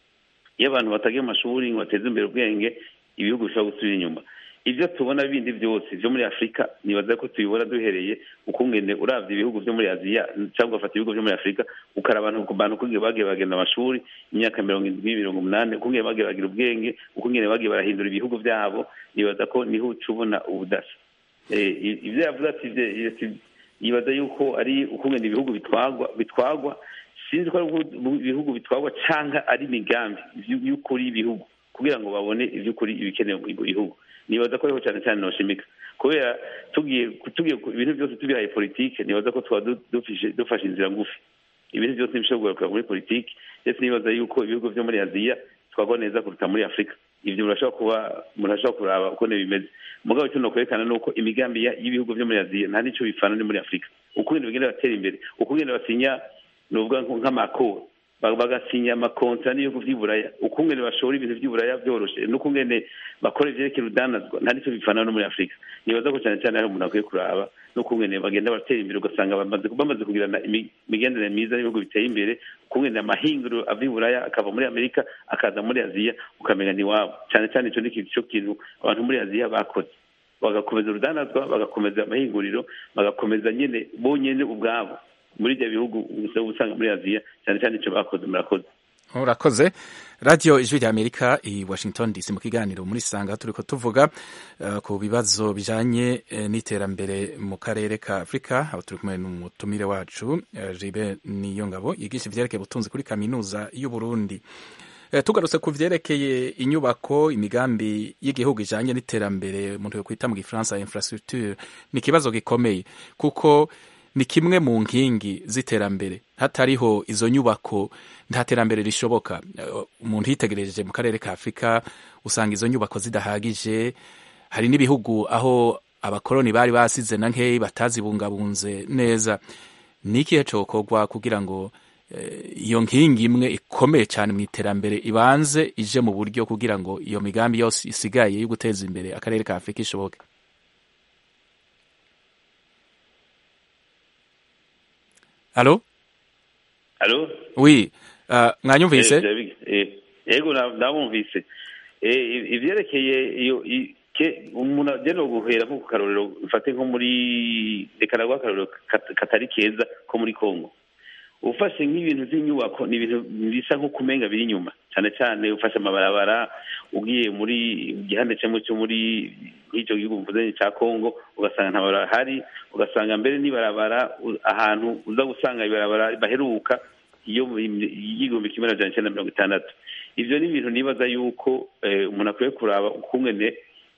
iyo abantu batagiye mu mashuri ngo bateze imbere ubwenge ibihugu bishobora gusubira inyuma ibyo tubona bindi byose byo muri afurika nibaza ko tubibona duhereye ukungene uravye ibihugu byo muri aziya cyangwa ugafata ibihugu byo muri afurika ukaraba abantu ku bantu ukungene bagiye bagenda amashuri imyaka mirongo indwi mirongo umunani ukungene bagiye bagira ubwenge ukungene bagiye barahindura ibihugu byabo nibaza ko niho uca ubona ubudasa Eh, i- ivyo yavuze ati ivyo- ati- yibaza yuko ari ukungene ibihugu bitwagwa bitwagwa sinzi ko ari ubu- ibihugu bitwagwa canka ari imigambi y'u- y'ukuri y'ibihugu kugira ngo babone ivy'ukuri ibikenewe mu bihugu nibaza ko ariho cyane cyane noshimika kubera tugiye tugiye ku- ibintu byose tubihaye politike nibaza ko twaba du- dufishe- dufashe inzira ngufi ibintu byose ntibishobora kugaruka muri politike ndetse nibaza yuko ibihugu vyo muri aziya twagwa neza kuruta muri afurika ivyo murashobora kuba murashobora kuraba uko bimeze mugabo icyo nokwerekana ni uko imigambi ya- y'ibihugu vyo muri aziya nta n'ico bifana ni muri afurika ukungene bagenda batera imbere ukungene basinya nuvuga nko- nk'amakoro ba- bagasinya amakontra n'ibihugu vy'iburaya ukungene bashora ibintu vy'iburaya vyoroshe n'ukungene bakora ivyerekeye urudanazwa nta nico bifana no muri afurika nibaza ko cyane cyane hari umuntu akwiye kuraba n'ukungene bagenda baratera imbere ugasanga bamaze bamaze kugirana imi- imigenderanire myiza n'ibihugu biteye imbere ukungene amahinguriro ava iburaya akava muri amerika akaza muri aziya ukamenya ni wabo cyane cyane ico ni ikintu cyo kintu abantu muri aziya bakoze bagakomeza urudanazwa bagakomeza amahinguriro bagakomeza nyene bonyene ubwabo muri ibyo bihugu usa- usanga muri aziya cyane cyane icyo bakoze murakoze urakoze radiyo ijwi rya amerika i washington dc mu kiganiro muri sanga turi ko tuvuga eh, ku bibazo bijanye eh, n'iterambere mu karere ka afurika aho turi kumwe n'umutumire wacu eh, jibe niyongabo yigisha ivyerekeye ubutunzi kuri kaminuza y'uburundi Eh, tugarutse ku vyerekeye inyubako imigambi y'igihugu ijanye n'iterambere umuntu yokwita mu gifaransa infrastructure ni ikibazo gikomeye kuko ni kimwe mu nkingi z'iterambere hatariho izo nyubako nta terambere rishoboka umuntu yitegereje mu karere ka afurika usanga izo nyubako zidahagije hari n'ibihugu aho abakoroni bari basize na nkeyi batazibungabunze neza ni ikihe cokorwa kugira ngo iyo nkingi imwe ikomeye cyane mu iterambere ibanze ije mu buryo kugira ngo iyo migambi yose isigaye yo guteza imbere akarere ka afurika ishoboke halo halo wi mwanyumvise yego ndabumvise ivyerekeye iyo umuntu agenda guhera nko ku karorero mfate nko muri reka naguha akarorero katari keza ko muri congo ufashe nk'ibintu by'inyubako ni ibintu bisa nko kumenga biri inyuma cyane cyane ufashe amabarabara ugiye muri igihande kimwe cyo muri nk'icyo gihugu mvuze cya congo ugasanga nta barabara ahari ugasanga mbere n'ibarabara ahantu uza gusanga ibarabara baheruka iyo y'igihumbi kimwe na cyenda mirongo itandatu ibyo ni ibintu nibaza yuko umuntu akwiye kuraba ukungene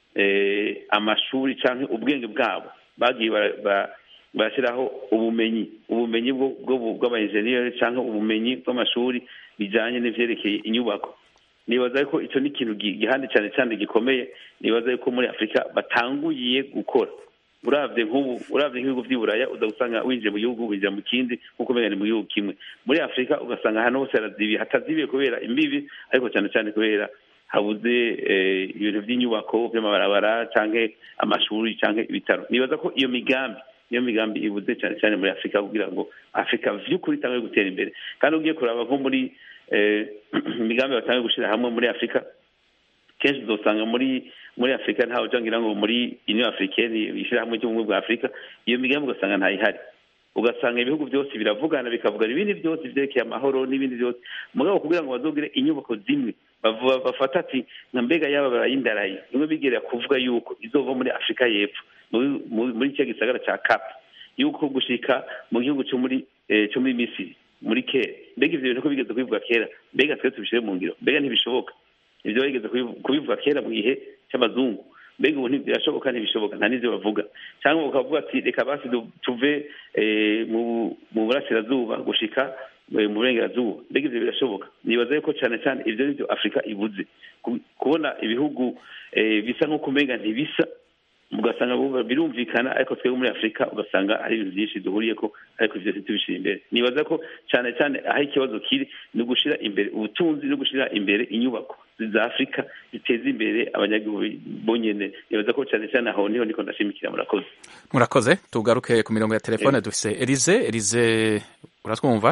amashuri cyangwa ubwenge bwabo bagiye barashyiraho ubumenyi ubumenyi bw'abayenjeniyeri cyangwa ubumenyi bw'amashuri bijyanye n'ibyerekeye inyubako nibaza ko icyo ni ikintu gihande cyane cyane gikomeye nibaza ko muri afurika batanguye gukora urabye nk'ubu urabye nk'ibihugu by'i buraya uza gusanga winjiye mu gihugu winjira mu kindi nk'uko umenya ni mu gihugu kimwe muri afurika ugasanga ahantu hose harazibiye hatazibiye kubera imbibi ariko cyane cyane kubera habuze ibintu by'inyubako by'amabarabara cyangwa amashuri cyangwa ibitaro nibaza ko iyo migambi niyo migambi ibuze cyane cyane muri afurika kugira ngo afurika by'ukuri itange gutera imbere kandi ugiye kuraba nko muri imigambi batangiye gushyira hamwe muri afurika kenshi uzasanga muri muri afurika ntawe ujangira ngo muri union africaine ishyirahamwe ry'ubumwe bwa afurika iyo migambi ugasanga ntayihari ugasanga ibihugu byose biravugana bikavugana ibindi byose byerekeye amahoro n'ibindi byose mugabo kugira ngo bazogire inyubako zimwe bafata ati nka mbega yaba barayindaraye imwe bigerera kuvuga yuko izova muri afurika y'epfo muri icyo gisagara cya kapu yuko gushika mu gihugu cyo muri cyo muri misiri muri kera mbega ibyo bintu ko bigeze kubivuga kera mbega twe tubishyire mu ngiro mbega ntibishoboka ibyo bageze kubivuga kera mu gihe cy'abazungu mbega ubu ntibirashoboka ntibishoboka nta n'ibyo bavuga cyangwa bakavuga ati reka basi tuve mu burasirazuba gushika mu burengerazuba mbega ibyo birashoboka nibaza yuko cyane cyane ibyo ni byo afurika ibuze kubona ibihugu bisa nk'uko umenga ntibisa ugasanga birumvikana ariko twebwe muri afurika ugasanga hari ibintu byinshi duhuriye ko ariko byose tubishyira imbere nibaza ko cyane cyane aho ikibazo kiri ni ugushyira imbere ubutunzi no gushyira imbere inyubako za afurika ziteza imbere abanyagihugu bonyine nibaza ko cyane cyane aho niho niko ndashimikira murakoze murakoze tugaruke ku mirongo ya telefone dufise elize elize uratwumva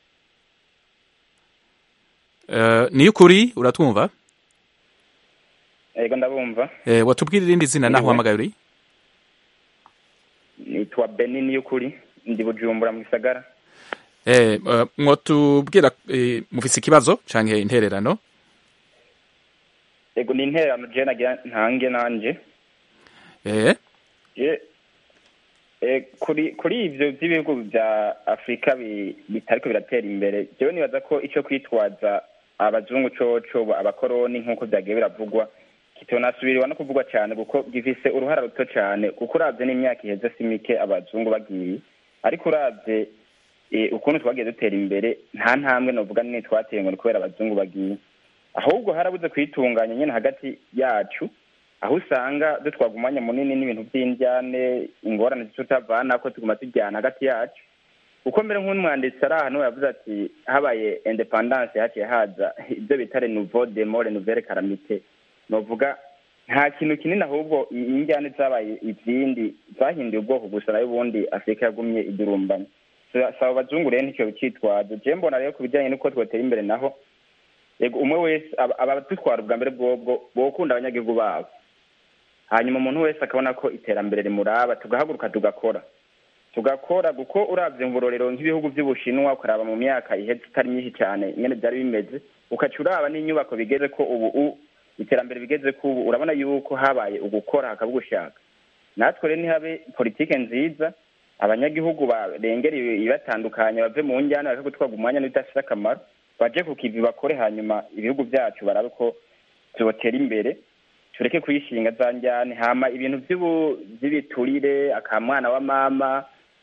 niyo ukuri uratwumva yego ndabumva watubwira irindi zina naho uhamagaye uri nitwa beni niyo ukuri ndi bujumbura mu gisagara mwotubwira mufise ikibazo canke intererano yego ni intererano je nagira ntange nanje kuri kuri ivyo vy'ibihugu vya afurika bitariko biratera imbere jewe nibaza ko ico kwitwaza abazungu coco abakoroni nk'uko vyagiye biravugwa kitonasubiriwa no kuvugwa cyane kuko gifise uruhara ruto cyane kuko uravye n'imyaka iheze si mike abazungu bagiye ariko uravye ukuntu twagiye dutera imbere nta ntambwe novuga nini twateye ngo ni kubera abazungu bagiye ahubwo harabuze kwitunganya nyine hagati yacu aho usanga dutwaga umwanya munini n'ibintu by'indyane ingorane tutavana ko tuguma tujyana hagati yacu uko mbere nk'umwanditsi ari ahantu yavuze ati habaye independance haciye haza ibyo bita renouveau de more nouvelle calamite novuga nta kintu kinini ahubwo injyane zabaye izindi zahinduye ubwoko gusa nayo ubundi afurika yagumye idurumbanye saba abazungu rero nticyo bicitwazo je mbona rero ku bijyanye n'uko twotera imbere naho yego umwe wese abadutwara ubwa mbere bwobwo bokunda abanyagihugu babo hanyuma umuntu wese akabona ko iterambere rimuraba tugahaguruka tugakora tugakora kuko uravye mu burorero nk'ibihugu vy'ubushinwa ukaraba mu myaka iheze itari myinshi cyane nyene byari bimeze ukaca uraba n'inyubako bigeze ko ubu iterambere bigeze ko ubu urabona yuko habaye ugukora hakaba ugushaka natwe rero ntihabe politike nziza abanyagihugu barengera ibatandukanye bave mu njyana bake gutwarwa umwanya n'ibidafite akamaro baje ku kivi bakore hanyuma ibihugu byacu barabe ko tubotera imbere tureke kuyishinga za njyane hama ibintu by'ibiturire akamwana wa mama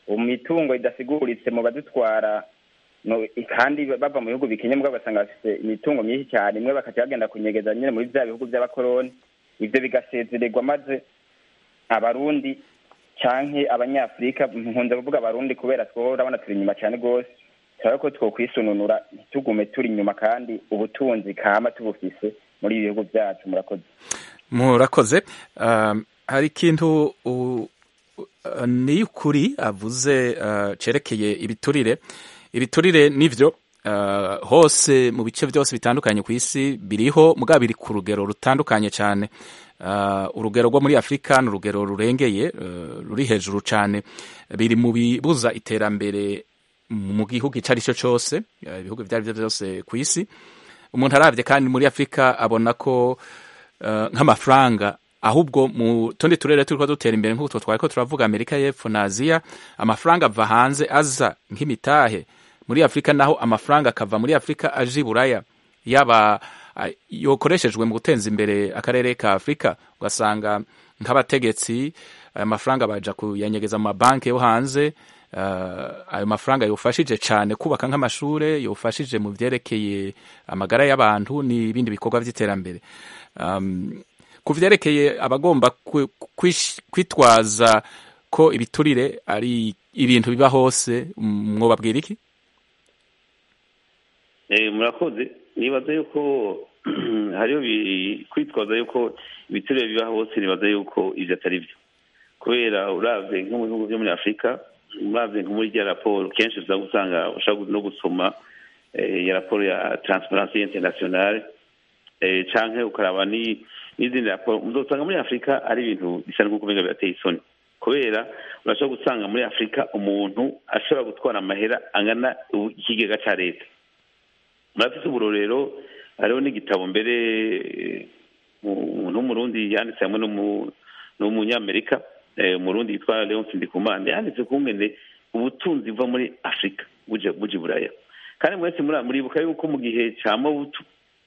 mu mitungo idasiguritse mu badutwara no- kandi bava mu bihugu bikenye mugabo ugasanga bafite imitungo myinshi cyane imwe bakaca bagenda kunyegeza nyine muri bya bihugu by'abakoroni ivyo bigasezererwa maze abarundi canke abanyafurika nkunze kuvuga abarundi kubera two urabona turi inyuma cyane rwose turabona ko twokwisununura ntitugume turi inyuma kandi ubutunzi kama tubufise muri ibi bihugu byacu murakoze murakoze Um, hari ikintu u- u- ni ukuri avuze uh, cerekeye ibiturire ibiturire nivyo uh, hose mu bice byose bitandukanye ku isi biriho mugabo biri ku rugero rutandukanye cyane uh, urugero rwo muri afurika ni urugero rurengeye uh, ruri hejuru cyane biri mu bibuza iterambere mu gihugu icyo ari cyo cyose uh, ibihugu ibyo ari byo byose ku isi umuntu arabye kandi muri afurika abona ko uh, nk'amafaranga ahubwo mu tundi turere turiko dutera imbere nk'uko twari ko turavuga amerika y'epfo na aziya amafaranga ava hanze aza nk'imitahe muri afurika naho amafaranga akava muri afurika aje i buraya yaba ah, yokoreshejwe mu guteza imbere akarere ka afurika ugasanga nk'abategetsi aya mafaranga baja kuyanyegeza mu mabanki yo hanze uh, ayo mafaranga yofashije cyane kubaka nk'amashure yofashije mu vyerekeye amagara y'abantu n'ibindi bikorwa vy'iterambere um, ku vyerekeye abagomba kwi- kwish- kwitwaza ko ibiturire ari ibintu biba hose mm, mwobabwira iki Eh, murakoze nibaza yuko hariho bi- kwitwaza yuko ibiturire biba hose nibaza yuko ivyo atari byo kubera uravye nko mu bihugu vyo muri afurika uravye nko muri rya raporo kenshi uza gusanga ushobora no gusoma eh, ya raporo ya transparency internationale eh, canke ukaraba ni n'izindi raporo muzosanga muri afurika ari ibintu bisa n'uko umenga birateye isoni kubera urashobora gusanga muri afurika umuntu ashobora gutwara amahera angana u- ikigega ca leta murafise uburorero hariho n'igitabo mbere eh, mu- umuntu w'umurundi yanditse hamwe n'umu- n'umunyamerika eh, umurundi yitwa leon sindikumana yanditse kungene ubutunzi buva muri afurika buja buja i buraya kandi mwese muri- muribuka yuko mu gihe ca mobutu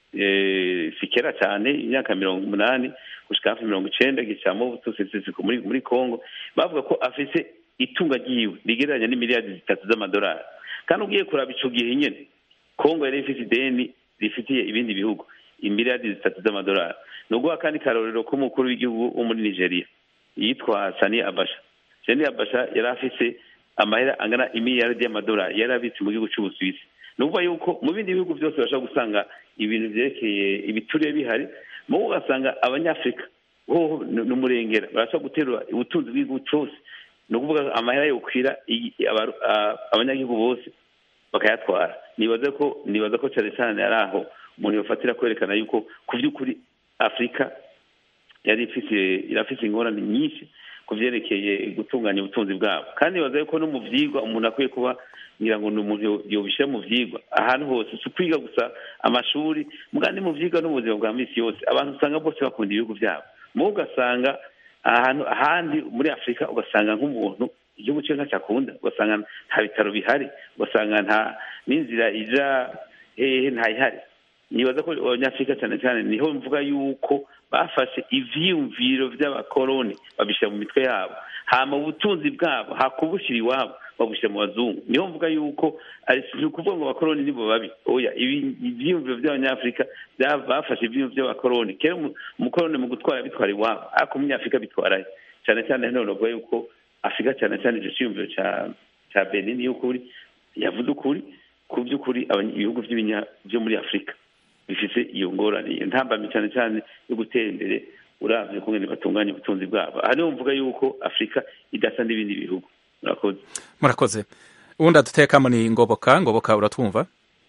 eh, si kera cyane imyaka mirongo umunani gushika hafi mirongo icenda igihe ca mobutu seseseko muri muri congo bavuga ko afise itunga ryiwe rigereranya n'imiliyardi zitatu z'amadolari kandi ugiye kuraba ico gihe nyene kongo yari ifite ideni rifitiye ibindi bihugu imiliyardi zitatu z'amadolari ni uguha kandi karorero k'umukuru w'igihugu wo muri nigeria yitwa sani abasha sani abasha yari afise amahera angana imiliyardi y'amadolari yari abitse mu gihugu c'ubusuwisi ni ukuvuga yuko mu bindi bihugu byose bashobora gusanga ibintu vyerekeye ibituriye bihari mubo ugasanga abanyafurika hoho ni ni umurengera barashobora guterura ubutunzi bw'igihugu cose ni ukuvuga amahera yokwira i- abaru- a- abanyagihugu bose bakayatwara nibaza ko nibaza ko cyane cyane ari aho umuntu yofatira kwerekana yuko ku by'ukuri afurika yari ifise irafise ingorane nyinshi ku vyerekeye gutunganya ubutunzi bwabo kandi nibaza yuko no mu vyigwa umuntu akwiye kuba ngira ngo ni umuntu yo- yobishira mu vyigwa ahantu hose si ukwiga gusa amashuri muga ni mu vyigwa no mu buzima bwa misi yose abantu usanga bose bakunda ibihugu vyabo mubo ugasanga ahantu ahandi muri afurika ugasanga nk'umuntu igihugu cyo ntacyakunda ugasanga nta bitaro bihari ugasanga nta n'inzira ija hehe ntayihari nibaza ko abanyafurika cyane cyane niho mvuga yuko bafashe ivyiyumviro vy'abakoroni babishyira mu mitwe yabo hama ubutunzi bwabo hakubushyira iwabo babushyira mu bazungu niho mvuga yuko ari si ukuvuga ngo abakoroni nibo babi oya ibi- ivyiyumviro vy'abanyafurika bya- bafashe ivyiyumviro vy'abakoroni kera umu- umukoroni mu gutwara bitwara iwabo ariko umunyafurika bitwarayo cyane cyane hano bavuga yuko afurika cyane cyane icyo cyiyumviro ca ca benin y'ukuri yavuze ukuri ku by'ukuri abanya- ibihugu by'ibinya- byo muri afurika bifite iyo ngorane iyo ntambamyi cyane cyane yo gutera imbere uravye kungene batunganya ubutunzi bwabo aha niho mvuga yuko afurika idasa n'ibindi bihugu murakoze murakoze uwundi adutekamo ni ngoboka ngoboka uratwumva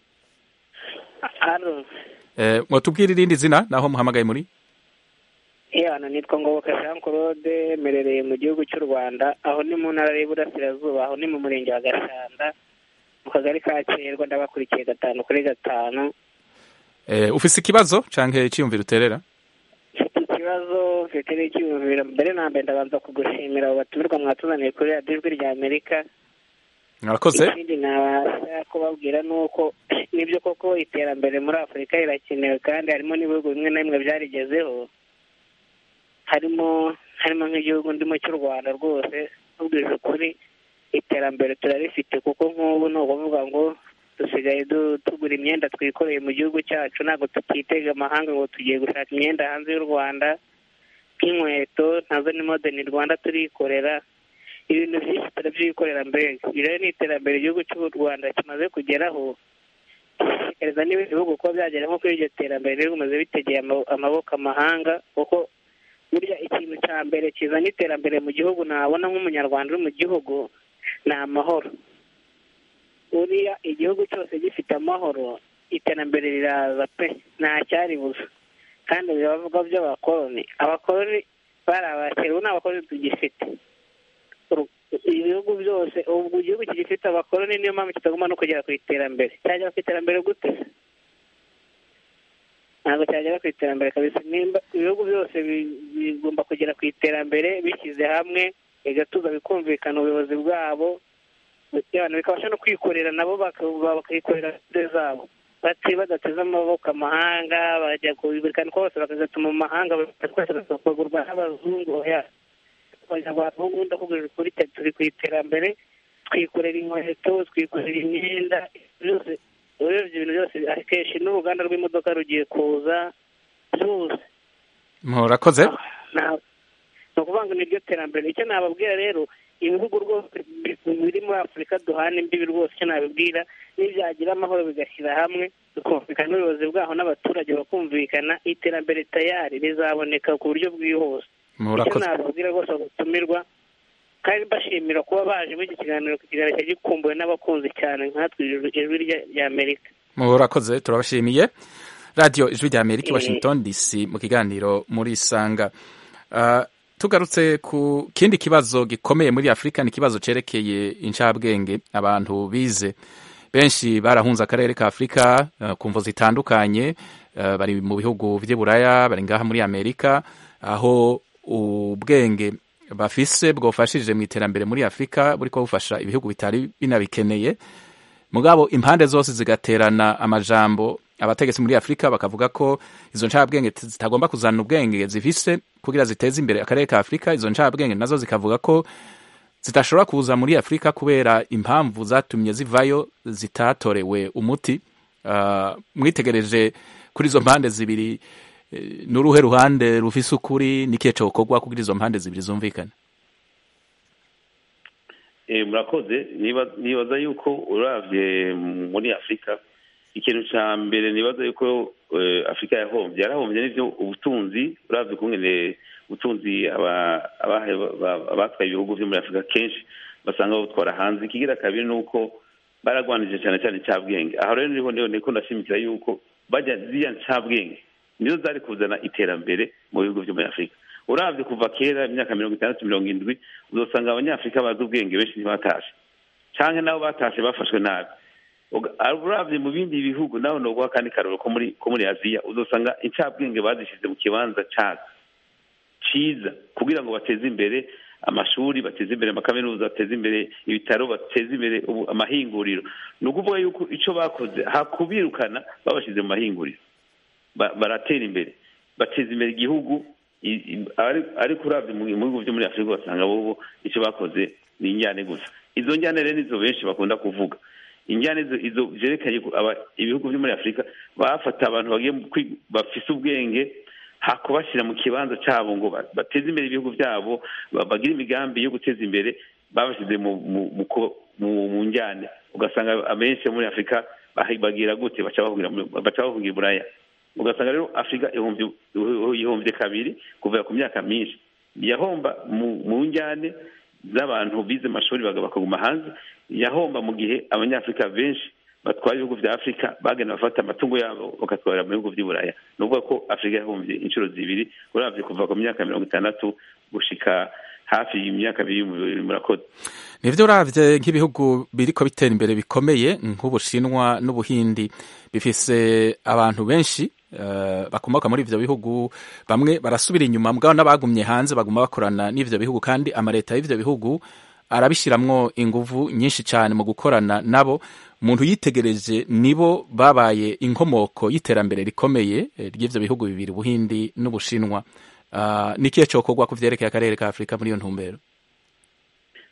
hano eh, mwatubwira irindi zina naho muhamagaye muri iyo hano nitwa ngoboka jean claude merereye mu gihugu cy'u rwanda aho ni mu ntara y'iburasirazuba aho ni mu murenge wa gashanda mu kagari ka kerwa ndabakurikiye gatanu kuri gatanu eh, ufise ikibazo canke iciyumviro uterera mfite ikibazo mfite n'icyiyumviro mbere na mbere ndabanza kugushimira abo batumirwa mwatuzaniye kuri radiyo ijwi rya amerika murakoze ikindi nabasha kubabwira ni uko nibyo koko iterambere muri afurika rirakenewe kandi harimo n'ibihugu bimwe na bimwe byarigezeho harimo harimo nk'igihugu ndimo cy'u rwanda rwose tubwije ukuri iterambere turarifite kuko nk'ubu ni ukuvuga ngo dusigaye du- tugura imyenda twikoreye mu gihugu cyacu ntabwo tukitega amahanga ngo tugiye gushaka imyenda hanze y'u rwanda nk'inkweto nazo ni modeni rwanda turikorera ibintu byinshi turabyikorera mbega iri rero ni iterambere igihugu cy'u rwanda kimaze kugeraho gushishikariza n'ibindi bihugu kuba byagera nko kuri iryo terambere rero bimaze bitegeye ama- amaboko amahanga kuko burya ikintu cya mbere kizana iterambere mu gihugu nabona nk'umunyarwanda uri mu gihugu ni amahoro buriya igihugu cyose gifite amahoro iterambere riraza pe nta cyaribuza kandi biravuga by'abakoloni abakoloni bari abakera ubu nta bakoloni tugifite Uru- ibihugu byose ubu igihugu kigifite abakoloni niyo mpamvu kitagomba no kugera ku iterambere cyagera ku iterambere gute se ntabwo cyagera ku iterambere kabisa nimba ibihugu byose bi- bigomba kugera ku iterambere bishyize hamwe bigatuza bikumvikana ubuyobozi bwabo abantu bikabasha no kwikorera nabo baka- bakikorera gahunda zabo bati badateze amaboko amahanga bajya kubirikana ko bose bakagatuma mu mahanga twese bakagurwa n'abazungu oya abanyarwanda bo ubundi akubwira ukuri twe turi ku iterambere twikorera inkweto twikorera imyenda byose urebye ibintu byose akenshi n'uruganda rw'imodoka rugiye kuza byose murakoze nta- ni ukuvuga ngo niryo terambere icyo nababwira rero ibihugu rwose bi- biri muri afurika duhana imbibi rwose icyo nabibwira nibyagira amahoro bigashyira hamwe bikumvikana n'ubuyobozi bwaho n'abaturage bakumvikana iterambere tayari rizaboneka ku buryo bwihuse icyo murakoze nababwira rwose gutumirwa kandi bashimira kuba baje muri iki kiganiro ku kiganiro cyari gikumbuwe n'abakunzi cyane nkatwe ijwi ijwi rya- ry'amerika murakoze turabashimiye radiyo ijwi rya amerika i Eh. washington dc mu kiganiro muri isanga Ah, tugarutse ku kindi kibazo gikomeye muri afurika ni ikibazo cyerekeye incabwenge abantu bize benshi barahunze akarere ka afurika eh, ku mvo zitandukanye eh, bari mu bihugu by'i buraya bari ngaha muri amerika aho ubwenge bafise bwofashije mu iterambere muri afurika buriko bufasha ibihugu bitari binabikeneye mugabo impande zose zigaterana amajambo abategetsi muri afurika bakavuga ko izo ncabwenge t- zitagomba kuzana ubwenge zifise kugira ziteze imbere akarere ka afurika izo ncabwenge nazo zikavuga ko zidashobora kuza muri afurika kubera impamvu zatumye zivayo zitatorewe umuti Ah, mwitegereje kuri izo mpande zibiri eh, n'uruhe ruhande rufise ukuri n'ikihe cokorwa kugira izo mpande zibiri zumvikane Eh, murakoze Niba- nibaza yuko uravye muri afurika ikintu ca mbere nibaza yuko eh, afurika yahombye yarahombye n'ivyo ubutunzi uravye ukungene ubutunzi aba- abahe- ba- abatwaye ibihugu vyo muri afurika kenshi basanga babutwara hanze ikigira kabiri ni uko baragwanije cyane cyane ncabwenge aho rero niho niho niko ndashimikira yuko bajya ziriya ncabwenge nizo zari kuzana iterambere mu bihugu vyo muri afurika uravye kuva kera imyaka mirongo itandatu mirongo indwi uzosanga abanyafurika bazi ubwenge benshi ntibatashe canke nabo batashe bafashwe nabi Uga- uravye mu bindi bihugu naho noguha kandi karoro ko muri ko muri aziya uzosanga incabwenge bazishize mu kibanza cazo ciza kugira ngo bateze imbere amashuri bateze imbere amakaminuza bateze imbere ibitaro bateze imbere ubu- amahinguriro ni ukuvuga yuko ico bakoze hakubirukana babashize mu mahinguriro ba- baratera imbere bateza imbere igihugu i- i- ari- ariko uravye mu mu bihugu vyo muri afurika basanga bobo ico bakoze ni injyane gusa izo njyane rero nizo benshi bakunda kuvuga injyane izo- izo vyerekanye ko aba- ibihugu vyo muri afurika bafata abantu bagiye mu kwi- bafise ubwenge hakubashyira mu kibanza cyabo ngo ba- bateze imbere ibihugu byabo ba- bagire imigambi yo guteza imbere babashyize mu mu- mu ko- mu- mu njyane ugasanga abenshi bo muri afurika bahi- bagira gute baca bahungira muri- baca bahungira i buraya ugasanga rero afurika ihombye ihombye kabiri kuva ku myaka myinshi yahomba mu mu njyane z'abantu bize amashuri baga- bakaguma hanze yahomba mu gihe abanyafurika benshi batwara ibihugu vya afurika bagenda bafata amatungo yabo bagatwara mu bihugu vy'i buraya ni ukuvuga ko afurika yahombye inshuro zibiri uravye kuva ku myaka mirongo itandatu gushika hafi y'imyaka bibiri murakoze nivyo uravye nk'ibihugu biriko bitera imbere bikomeye nk'ubushinwa n'ubuhindi bifise abantu benshi eh, bakomoka muri ivyo bihugu bamwe barasubira inyuma mugabo n'abagumye hanze baguma bakorana n'ivyo bihugu kandi amaleta y'ivyo bihugu arabishiramwo inguvu nyinshi cane mu gukorana nabo umuntu yitegereje nibo babaye inkomoko y'iterambere rikomeye eh, ry'ivyo bihugu bibiri ubuhindi n'ubushinwa Ah, ni ikihe cokorwa ku vyerekeye akarere ka afurika muri iyo ntumbero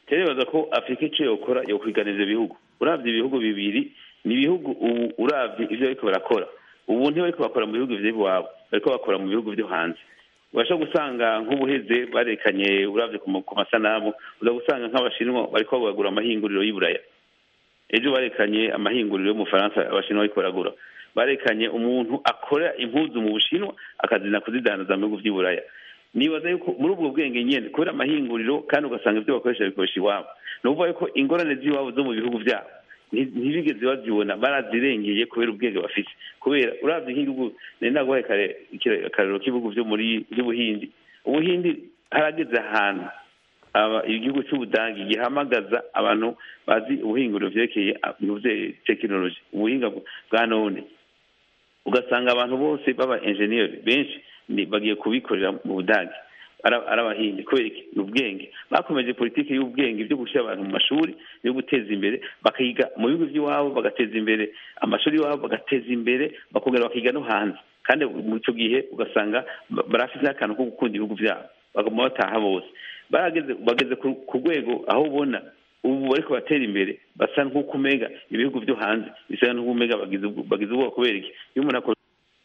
nibaza ko afurika icyo yokora yokwiganiza ibihugu urabye ibihugu bibiri ni ibihugu ubu urabye ibyo bariko barakora ubu ntibariko bakora mu bihugu vy'iwabo bariko bakora mu bihugu vyo hanze urashobora gusanga nk'ubuheze barekanye urabye ku masanamu uza gusanga nk'abashinwa bariko bagura amahinguriro y'iburaya ejo barekanye amahinguriro yo mu faransa abashinwa bariko baragura barekanye umuntu akora impuzu mu bushinwa akazina kuzidandaza mu bihugu vy'iburaya nibaza yuko muri ubwo bwenge nyene kubera amahinguriro kandi ugasanga ibyo bakoresha bikoresha iwabo ni ukuvuga yuko ingorane z'iwabo zo mu bihugu vyabo ntibigeze bazibona barazirengeye kubera ubwenge bafite kubera uravye nk'igihugu nari naguhaye kare akarero k'ibihugu vyo muri vy'ubuhindi ubuhindi harageze ahantu igihugu c'ubudangi gihamagaza abantu bazi ubuhinguriro vyerekeye tekinoloji ubuhinga bwa none ugasanga abantu bose baba enjeniyeri benshi bagiye kubikorera mu budage ari abahindi kubera iki ni ubwenge bakomeje politiki y'ubwenge byo gushyira abantu mu mashuri yo guteza imbere bakiga mu bihugu by'iwabo bagateza imbere amashuri y'iwabo bagateza imbere bakongera bakiga no hanze kandi mu icyo gihe ugasanga barafite n'akantu ko gukunda ibihugu byabo baguma bataha bose bageze ku rwego aho ubona ubu bariko batera imbere basa nk'uko umega ibihugu byo hanze bisa nk'uko umega bagize ubwoko kubera iki iyo umuntu akora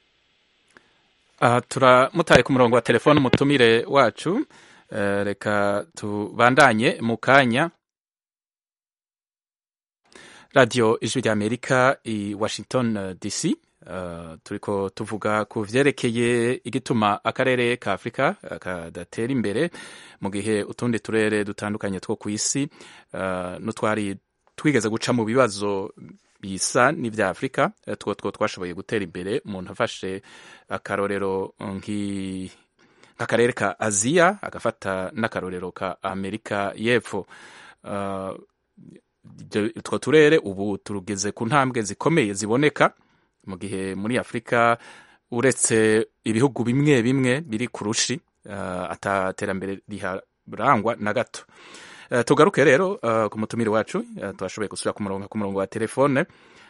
aha turamutaye ku murongo wa telefone umutumire wacu reka tubandanye mu kanya radiyo ijwi rya amerika i washington dc turiko tuvuga ku vyerekeye igituma akarere ka afurika kadatera imbere mu gihe utundi turere dutandukanye two ku isi n'utwari twigeze guca mu bibazo bisa n'ibya afurika two two twashoboye gutera imbere umuntu afashe akarorero nk'akarere ka aziya agafata n'akarorero ka amerika y'epfo utwo turere ubu turugeze ku ntambwe zikomeye ziboneka mu gihe muri afurika uretse ibihugu bimwe bimwe biri ku rushi ataterambere riharangwa na gato tugaruke rero ku mutumire wacu twashoboye gusubira ku murongo ku murongo wa telefone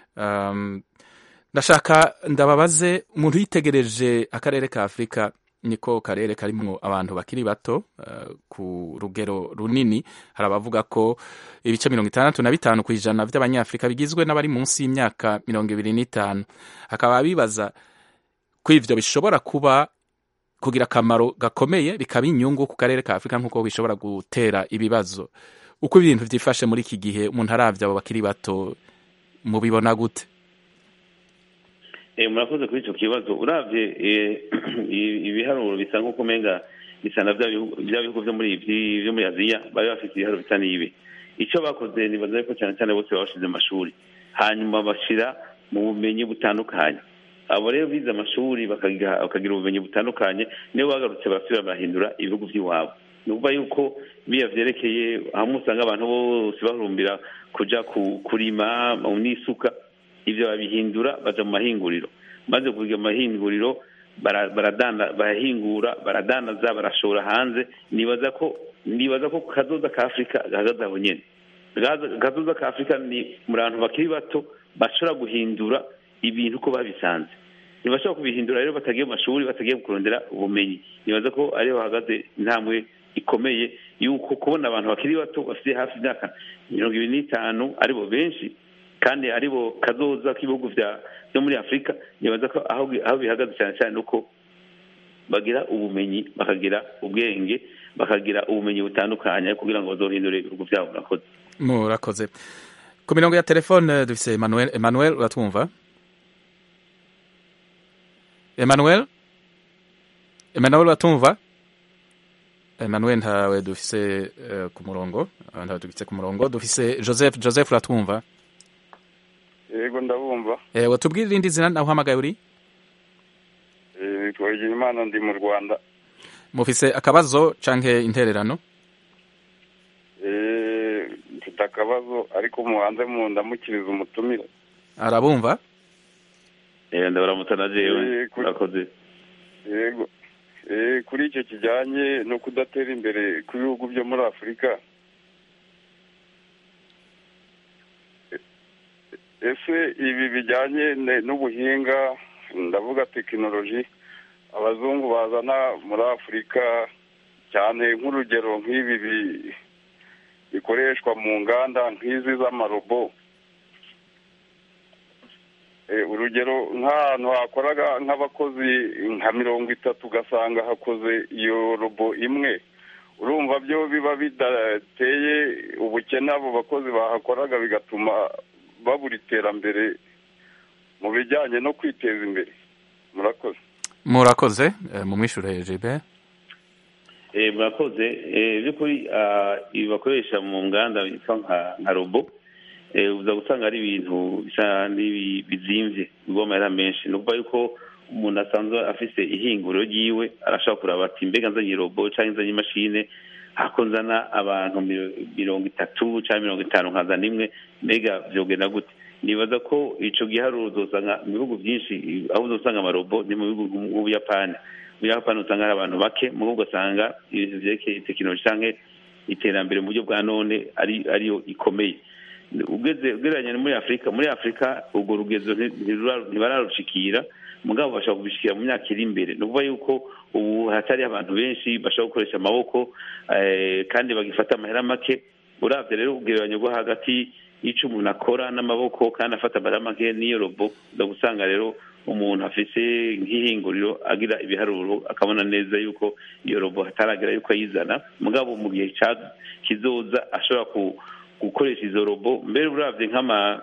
ndashaka ndababaze umuntu yitegereje akarere ka afurika niko karere karimwo abantu bakiri bato ku rugero runini hari abavuga ko ibice mirongo itandatu na bitanu ku ijana by'abanyafurika bigizwe n'abari munsi y'imyaka mirongo ibiri n'itanu hakaba bibaza ko ivyo bishobora kuba kugira akamaro gakomeye bikaba inyungu ku karere ka afurika nk'uko bishobora gutera ibibazo uko ibintu vyifashe muri iki gihe umuntu aravye abo bakiri bato mubibona gute murakoze kuri icyo kibazo urabye ibiharuro bisa nk'uko umenga bisa na bya bihugu byo muri byo muri aziya bari bafite ibiharuro bisa n'ibi icyo bakoze nibaza ko cyane cyane bose babashize amashuri hanyuma bashyira mu bumenyi butandukanye abo rero bize amashuri bakagira ubumenyi butandukanye niyo bagarutse barasubira barahindura ibihugu by'iwabo ni ukuvuga yuko biya byerekeye hamwe usanga abantu bose bahurumbira kujya kurima n'isuka ibyo babihindura baja mu mahinguriro maze kugira amahinguriro barahingura baradandaza barashora hanze nibaza ko nibaza ko kazoza ka afurika gahagaze aho nyene kazoza ka afurika ni mu bantu bakiri bato bashobora guhindura ibintu uko babisanze ntibashobora kubihindura rero batagiye mu mashuri batagiye kurondera ubumenyi nibaza ko ariho bahagaze intambwe ikomeye yuko kubona abantu bakiri bato bafite hafi imyaka mirongo ibiri n'itanu aribo benshi kandi aribo kazoza k'ibihugu byo muri afurika nibaza ko aho bihagaze cyane cyane uko bagira ubumenyi bakagira ubwenge bakagira ubumenyi butandukanye kugira ngo bazohindure ibihugu byabo murakoze murakoze ku mirongo ya telefone dufise emmanuel emmanuel uratwumva emmanuel emmanuel uratumva emmanuel ntawe dufise uh, ku murongo ntawe dufise ku murongo dufise joseph joseph uratwumva yego ndabumva eh watubwira irindi zina naho uhamagaye uri eh twagira imana ndi mu Rwanda mufise akabazo canke intererano eh mfite akabazo ariko muhanze mu ndamukiriza umutumire arabumva eh ndabaramutsa na jewe urakoze yego eh kuri icyo kijyanye no kudatera imbere kw'ibihugu byo muri Afurika ese ibi bijyanye n'ubuhinga ndavuga tekinoloji abazungu bazana muri afurika cyane nk'urugero nk'ibi bikoreshwa mu nganda nk'izi z'amarobo urugero nk'ahantu hakoraga nk'abakozi nka mirongo itatu ugasanga hakoze iyo robo imwe urumva byo biba bidateye ubukene abo bakozi bahakoraga bigatuma babura iterambere mu bijyanye no kwiteza imbere murakoze murakoze mu mwishyure jibe murakoze by'ukuri ibi bakoresha mu nganda bitwa nka robo uza gusanga ari ibintu bisa bizimbye bigwa amahera menshi ni ukuvuga yuko umuntu asanzwe afite ihinguriro ryiwe arashobora kuraba ati mbega nzanye robo cyangwa nzanye imashini hako nzana abantu mirongo itatu cyangwa mirongo itanu nkazana imwe mbega byogenda gute nibaza ko icyo giharuro uzasanga mu bihugu byinshi aho uzasanga amarobo ni mu bihugu nk'ubuyapani mu buyapani usanga hari abantu bake mu bihugu ugasanga ibintu byerekeye tekinoloji cyangwa iterambere mu buryo bwa none ariyo ikomeye ugereranya muri afurika muri afurika urwo rugezo ntibararushikira mugabo bashobora kubishikira mu myaka iri imbere ni ukuvuga yuko ubu hatari abantu benshi bashobora gukoresha amaboko kandi bagifata amahera make urabye rero ugereranya rwo hagati y'icyo umuntu akora n'amaboko kandi afata amahera make n'iyo robo usanga rero umuntu afite nk'ihinguriro agira ibiharuro akabona neza yuko iyo robo hataragira yuko ayizana mugabo mu gihe kizoza ashobora gukoresha izo robo mbere urabye nk'ama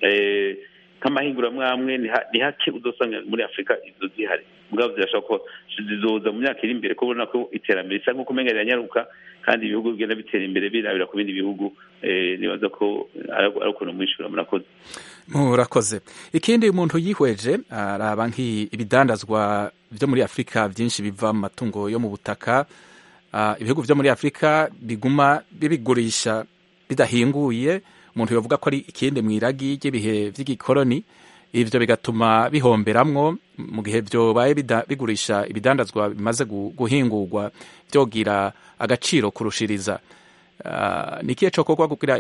nk'amahinguramwamwe ni hake udasanga muri afurika izo zihari mugabo zirashobora ko zizoza mu myaka iri imbere ko ubona ko iterambere risa nk'uko umenya riranyaruka kandi ibihugu bigenda bitera imbere birabira ku bindi bihugu nibaza ko ari ukuntu mwishyura murakoze murakoze ikindi umuntu yihweje araba nk'ibidandazwa byo muri afurika byinshi biva mu matungo yo mu butaka ibihugu byo muri afurika biguma bibigurisha bidahinguye umuntu yavuga ko ari ikindi mu iragi ry'ibihe by'igikoroni ibyo bigatuma bihomberamwo mu gihe byobaye bigurisha ibidandazwa bimaze guhingurwa byogira agaciro kurushiriza ni ikihe cyo kuba kugira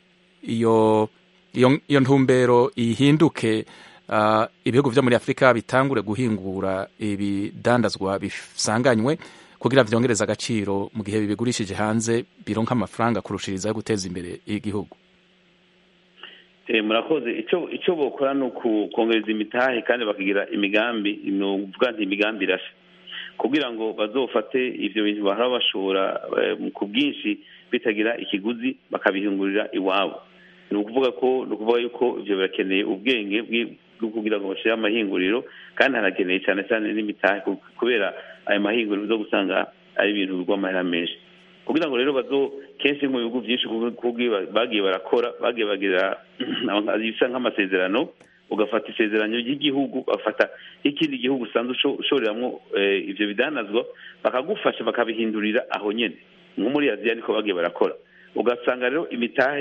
iyo iyo ntumbero ihinduke ibihugu byo muri afurika bitangure guhingura ibidandazwa bisanganywe kugira byongereze agaciro mu gihe bibigurishije hanze bironka amafaranga kurushiriza yo guteza imbere igihugu murakoze icyo icyo bakora ni ukongereza imitahe kandi bakagira imigambi ni ukuvuga nti imigambi irashe kugira ngo bazofate ibyo bintu bahora bashora ku bwinshi bitagira ikiguzi bakabihingurira iwabo ni ukuvuga ko ni ukuvuga yuko ibyo birakeneye ubwenge bwo kugira ngo bashyire amahinguriro kandi hanakeneye cyane cyane n'imitahe kubera ayo mahinguriro zo gusanga ari ibintu bigwa amahera menshi kugira ngo rero bazo kenshi mu bihugu byinshi bagiye barakora bagiye bagira bisa nk'amasezerano ugafata isezerano ry'igihugu bafata ikindi gihugu usanzwe ushoreramo ibyo bidanazwa bakagufasha bakabihindurira aho nyine nko muri aziya niko bagiye barakora ugasanga rero imitahe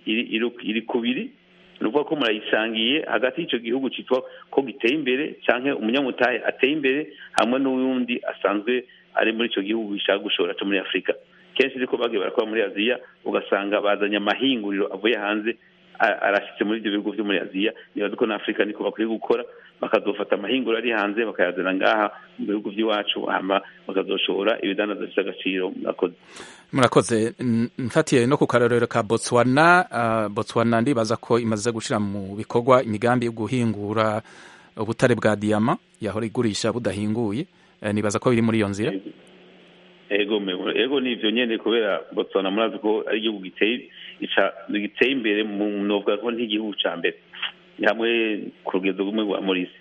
iri kubiri ni ukuvuga ko murayisangiye hagati y'icyo gihugu cyitwa ko giteye imbere cyangwa umunyamutahe ateye imbere hamwe n'uwundi asanzwe ari muri icyo gihugu gishaka gushora cyo muri afurika kenshi niko bagiye barakora muri aziya ugasanga bazanye amahinguriro avuye hanze arashyitse muri ibyo bihugu byo muri aziya nibaza ko na afurika niko bakwiye gukora bakazofata amahinguriro ari hanze bakayazana ngaha mu bihugu by'iwacu hama bakazoshora ibidandaza bifite agaciro murakoze murakoze mfatiye no ku karorero ka botswana botswana ndibaza ko imaze gushyira mu bikorwa imigambi yo guhingura ubutare bwa diyama yahora igurisha budahinguye nibaza ko biri muri iyo nzira ego ego ni ibyo nyine kubera botswana murazi ko ari igihugu giteye imbere mu novuga ko nk'igihugu cya mbere hamwe ku rugendo rumwe rwa morisi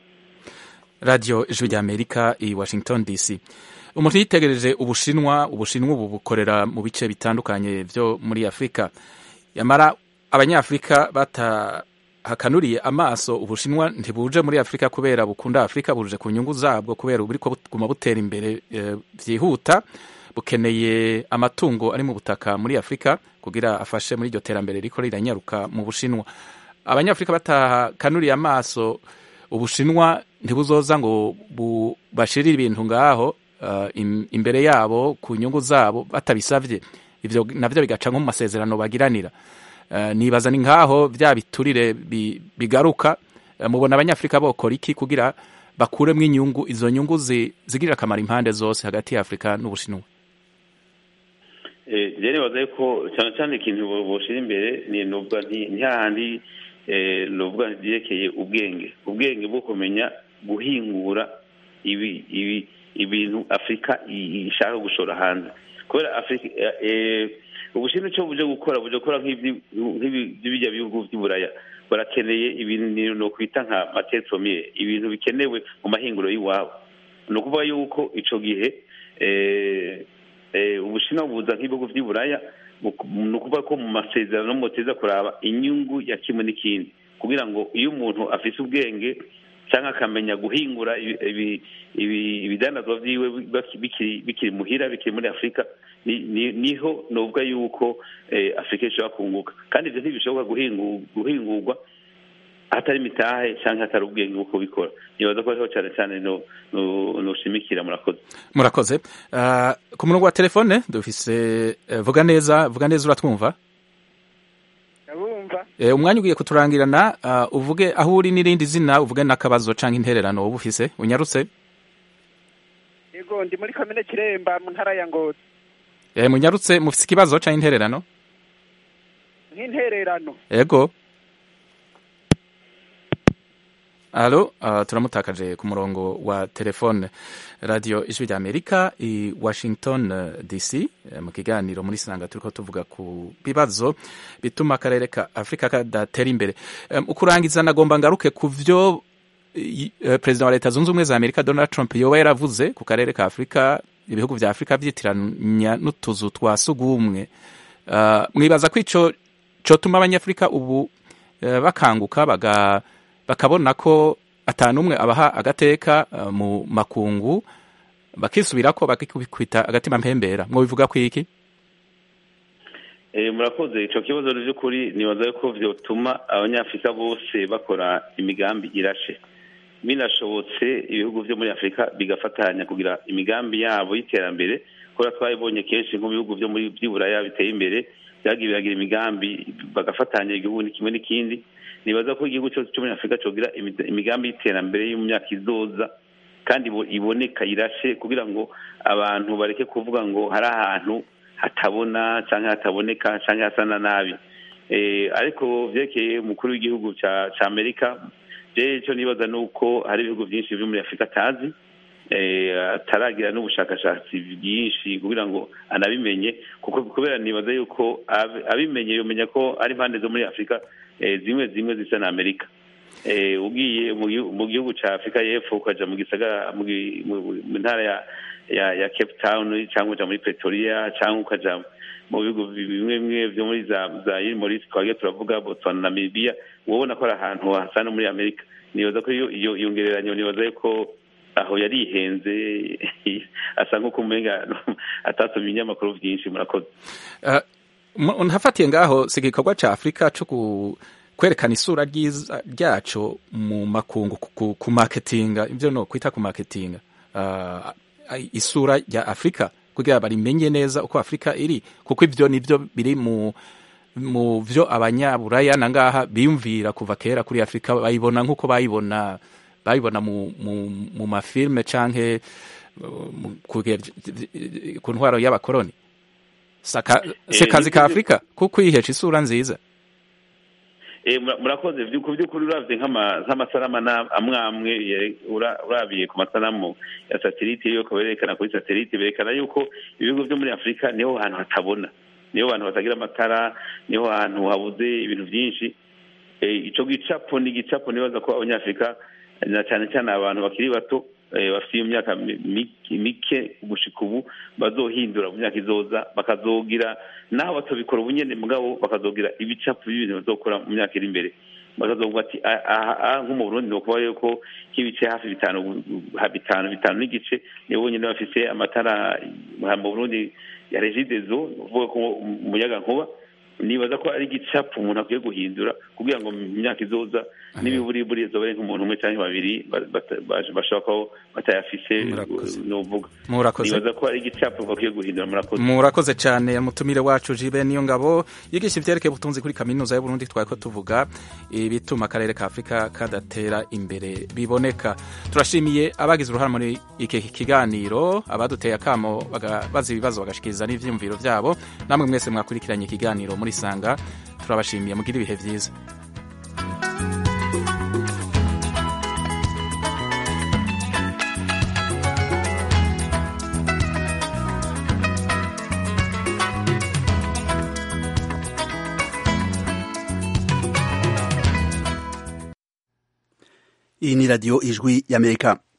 radiyo ijwi ry'amerika i washington dc umuntu yitegereje ubushinwa ubushinwa ubu bukorera mu bice bitandukanye byo muri afurika yamara abanyafurika batahakanuriye amaso ubushinwa ntibuje muri afurika kubera bukunda afurika buje ku nyungu zabwo kubera buri buguma butera imbere byihuta bukeneye amatungo ari mu butaka muri afurika kugira afashe muri iryo terambere riko riranyaruka mu bushinwa abanyafurika batahakanuriye amaso ubushinwa ntibuzoza ngo bashirire ibintu ngaho imbere yabo ku nyungu zabo batabisabye ibyo nabyo bigaca nko mu masezerano bagiranira nibaza ni nkaho bya biturire bigaruka mubona abanyafurika bokora iki kugira bakuremo inyungu izo nyungu zigirira akamaro impande zose hagati ya afurika n'ubushinwa Eh, rero nibaza yuko cyane cyane ikintu bo- boshira imbere ni nuvuga nti ni hahandi eh, nuvuga byerekeye ubwenge ubwenge bwo kumenya guhingura ibi ibi ibintu afurika i- ishaka gushora hanze kubera afurika eh, eh, ubushinwa icyo buje gukora buje gukora nk'ibyi- nk'ibi- by'ibijya bihugu by'uburaya barakeneye ibintu no kwita nka matesomiye ibintu bikenewe mu mahinguro y'iwabo ni ukuvuga yuko ico gihe eh, eh, ubushinwa buza nk'ibihugu by'iburaya mu- ni ukuvuga ko mu masezerano muteza kuraba inyungu ya kimwe n'ikindi kugira ngo iyo umuntu afise ubwenge cyangwa akamenya guhingura ibi- ibi- ibi- ibidandazwa byiwe baki- bikiri bikiri muhira bikiri muri afurika ni- ni- niho novuga yuko eh, afurika ishobora kunguka kandi ibyo ntibishoboka guhingu- guhingurwa hatari imitahe cyangwa hatari ubwenge bwo kubikora nibaza ko ariho cyane cyane no- no- noshimikira murakoze murakoze Ah, ku murongo wa telefone dufise eh, vuga neza vuga neza uratwumva ndabumva Eh, umwanya ugiye kuturangirana ah, uvuge aho uri n'irindi zina uvuge n'akabazo canke intererano wowe ufise unyarutse yego ndi muri komine kiremba mu ntara ya ngozi Eh, munyarutse mufise ikibazo canke intererano nk'intererano ego alo uh, turamutakaje ku murongo wa telefone radio ijwi rya amerika i washington uh, dc eh, mu kiganiro muri sanga turiko tuvuga ku bibazo bituma akarere ka afurika kadatera imbere um, ukurangiza nagomba ngaruke ku vyo i- eh, perezida wa leta zunze ubumwe za amerika donald trump yoba yaravuze ku karere ka afurika ibihugu vya afurika vyitiranya n'utuzu twa sugumwe uh, mwibaza ko ico cotuma abanyafurika ubu eh, bakanguka baga bakabona ko atanumwe abaha agateka eh, mu makungu bakisubirako bakikubita agatima mpembera mwobivuga ko iki Eh, murakoze ico kibazo ni by'ukuri nibaza ko vyotuma abanyafurika bose bakora imigambi irashe binashobotse ibihugu vyo muri afurika bigafatanya kugira imigambi yabo y'iterambere kubera twabibonye kenshi nk'ibihugu vyo muri vy'iburaya biteye imbere vyagiye biragira imigambi bagafatanya igihugu ni kimwe n'ikindi nibaza ko igihugu cyose cyo muri afurika cogira imi- imigambi y'iterambere yo mu myaka izoza kandi ibo- iboneka irashe kugira ngo abantu bareke kuvuga ngo hari ahantu hatabona cyangwa hataboneka cyangwa hasa na nabi eh, ariko vyerekeye umukuru w'igihugu ca ca amerika je ico nibaza ni uko hari ibihugu vyinshi biri muri afurika atazi eh, ataragira n'ubushakashatsi bwinshi kugira ngo anabimenye kuko kubera nibaza yuko ab- abimenye yomenya ko ari impande zo muri afurika eh, zimwe zimwe zisa na amerika eh, ugiye mu gihu- mu gihugu ca afurika y'epfo ukaja mu gisagara mu gi- mu- mu- mu ntara ya ya ya cape town cyangwa uja muri pretoria cyangwa ukaja mu bihugu bimwe bimwe vyo muri za za irimorisi twagiye turavuga botswana na namibia ubona ko ari ahantu hasa no muri amerika nibaza ko iyo iyo iyo ngereranyo nibaza yuko aho yari ihenze asa nk'uko umenga atasomye ibinyamakuru vyinshi murakoze Eh, mu- ntafatiye ngaho si igikorwa ca afurika co ku kwerekana isura ryiza ryaco mu makungu ku- ku- ku marketinga ivyo no kwita ku marketinga Ah, isura rya afurika kugira barimenye neza uko afurika iri kuko ivyo nivyo biri mu mu vyo abanyaburaya na ngaha biyumvira kuva kera kuri afurika bayibona nk'uko bayibona bayibona mu, mu, mu mafilme canke uh, mu- kuge- ku ntwaro y'abakoroni Saka- se Eh, kazi ka nivyo- afurika ko kwihesha isura nziza Eh, mura- murakoze Vyu- ku by'ukuri uravye nk'ama- nk'amasanamu na- amwe amwe yere- ura- urabiye ku masanamu ya satelite yuko berekana kuri satelite berekana yuko ibihugu vyo muri afurika niho hantu hatabona niho hantu hatagira amatara niho hantu habuze ibintu vyinshi Eh, ico gicapo ni igicapo nibaza ko abanyafurika na cyane cyane abantu bakiri bato eh, bafite iyo myaka mi- mike mike gushika ubu bazohindura mu myaka izoza bakazogira naho batobikora ubunyene mugabo bakazogira ibicapo by'ibintu bazokora mu myaka iri imbere bakazovuga ati "Ah, aha aha nko mu burundi ni ukuvuga yuko nk'ibice hafi bitanu ha- bitanu bitanu n'igice nibo bonyene bafise amatara aha mu burundi ya regidezo ni ukuvuga ko umuyaga nkuba nibaza ko ari igicapu umuntu akwiye guhindura kugira ngo mu myaka izoza n'ibiburiburi zobere nk'umuntu umwe cyangwa babiri ba- bata- baje- bashobora kuba batayafise novuga Murakoze. nibaza ko ari igicapu bakwiye guhindura murakoze murakoze cyane mutumire wacu jibe niyo ngabo yigisha ivyerekeye ubutunzi kuri kaminuza y'uburundi twari ko tuvuga ibituma akarere ka afurika kadatera imbere biboneka turashimiye abagize uruhare muri iki kiganiro abaduteye akamo baga- baza ibibazo bagashikiriza n'ivyiyumviro vyabo namwe mwese mwakurikiranye ikiganiro muri sanga turabashimiye mugire ibihe vyiza iyi ni radiyo ijwi y'amerika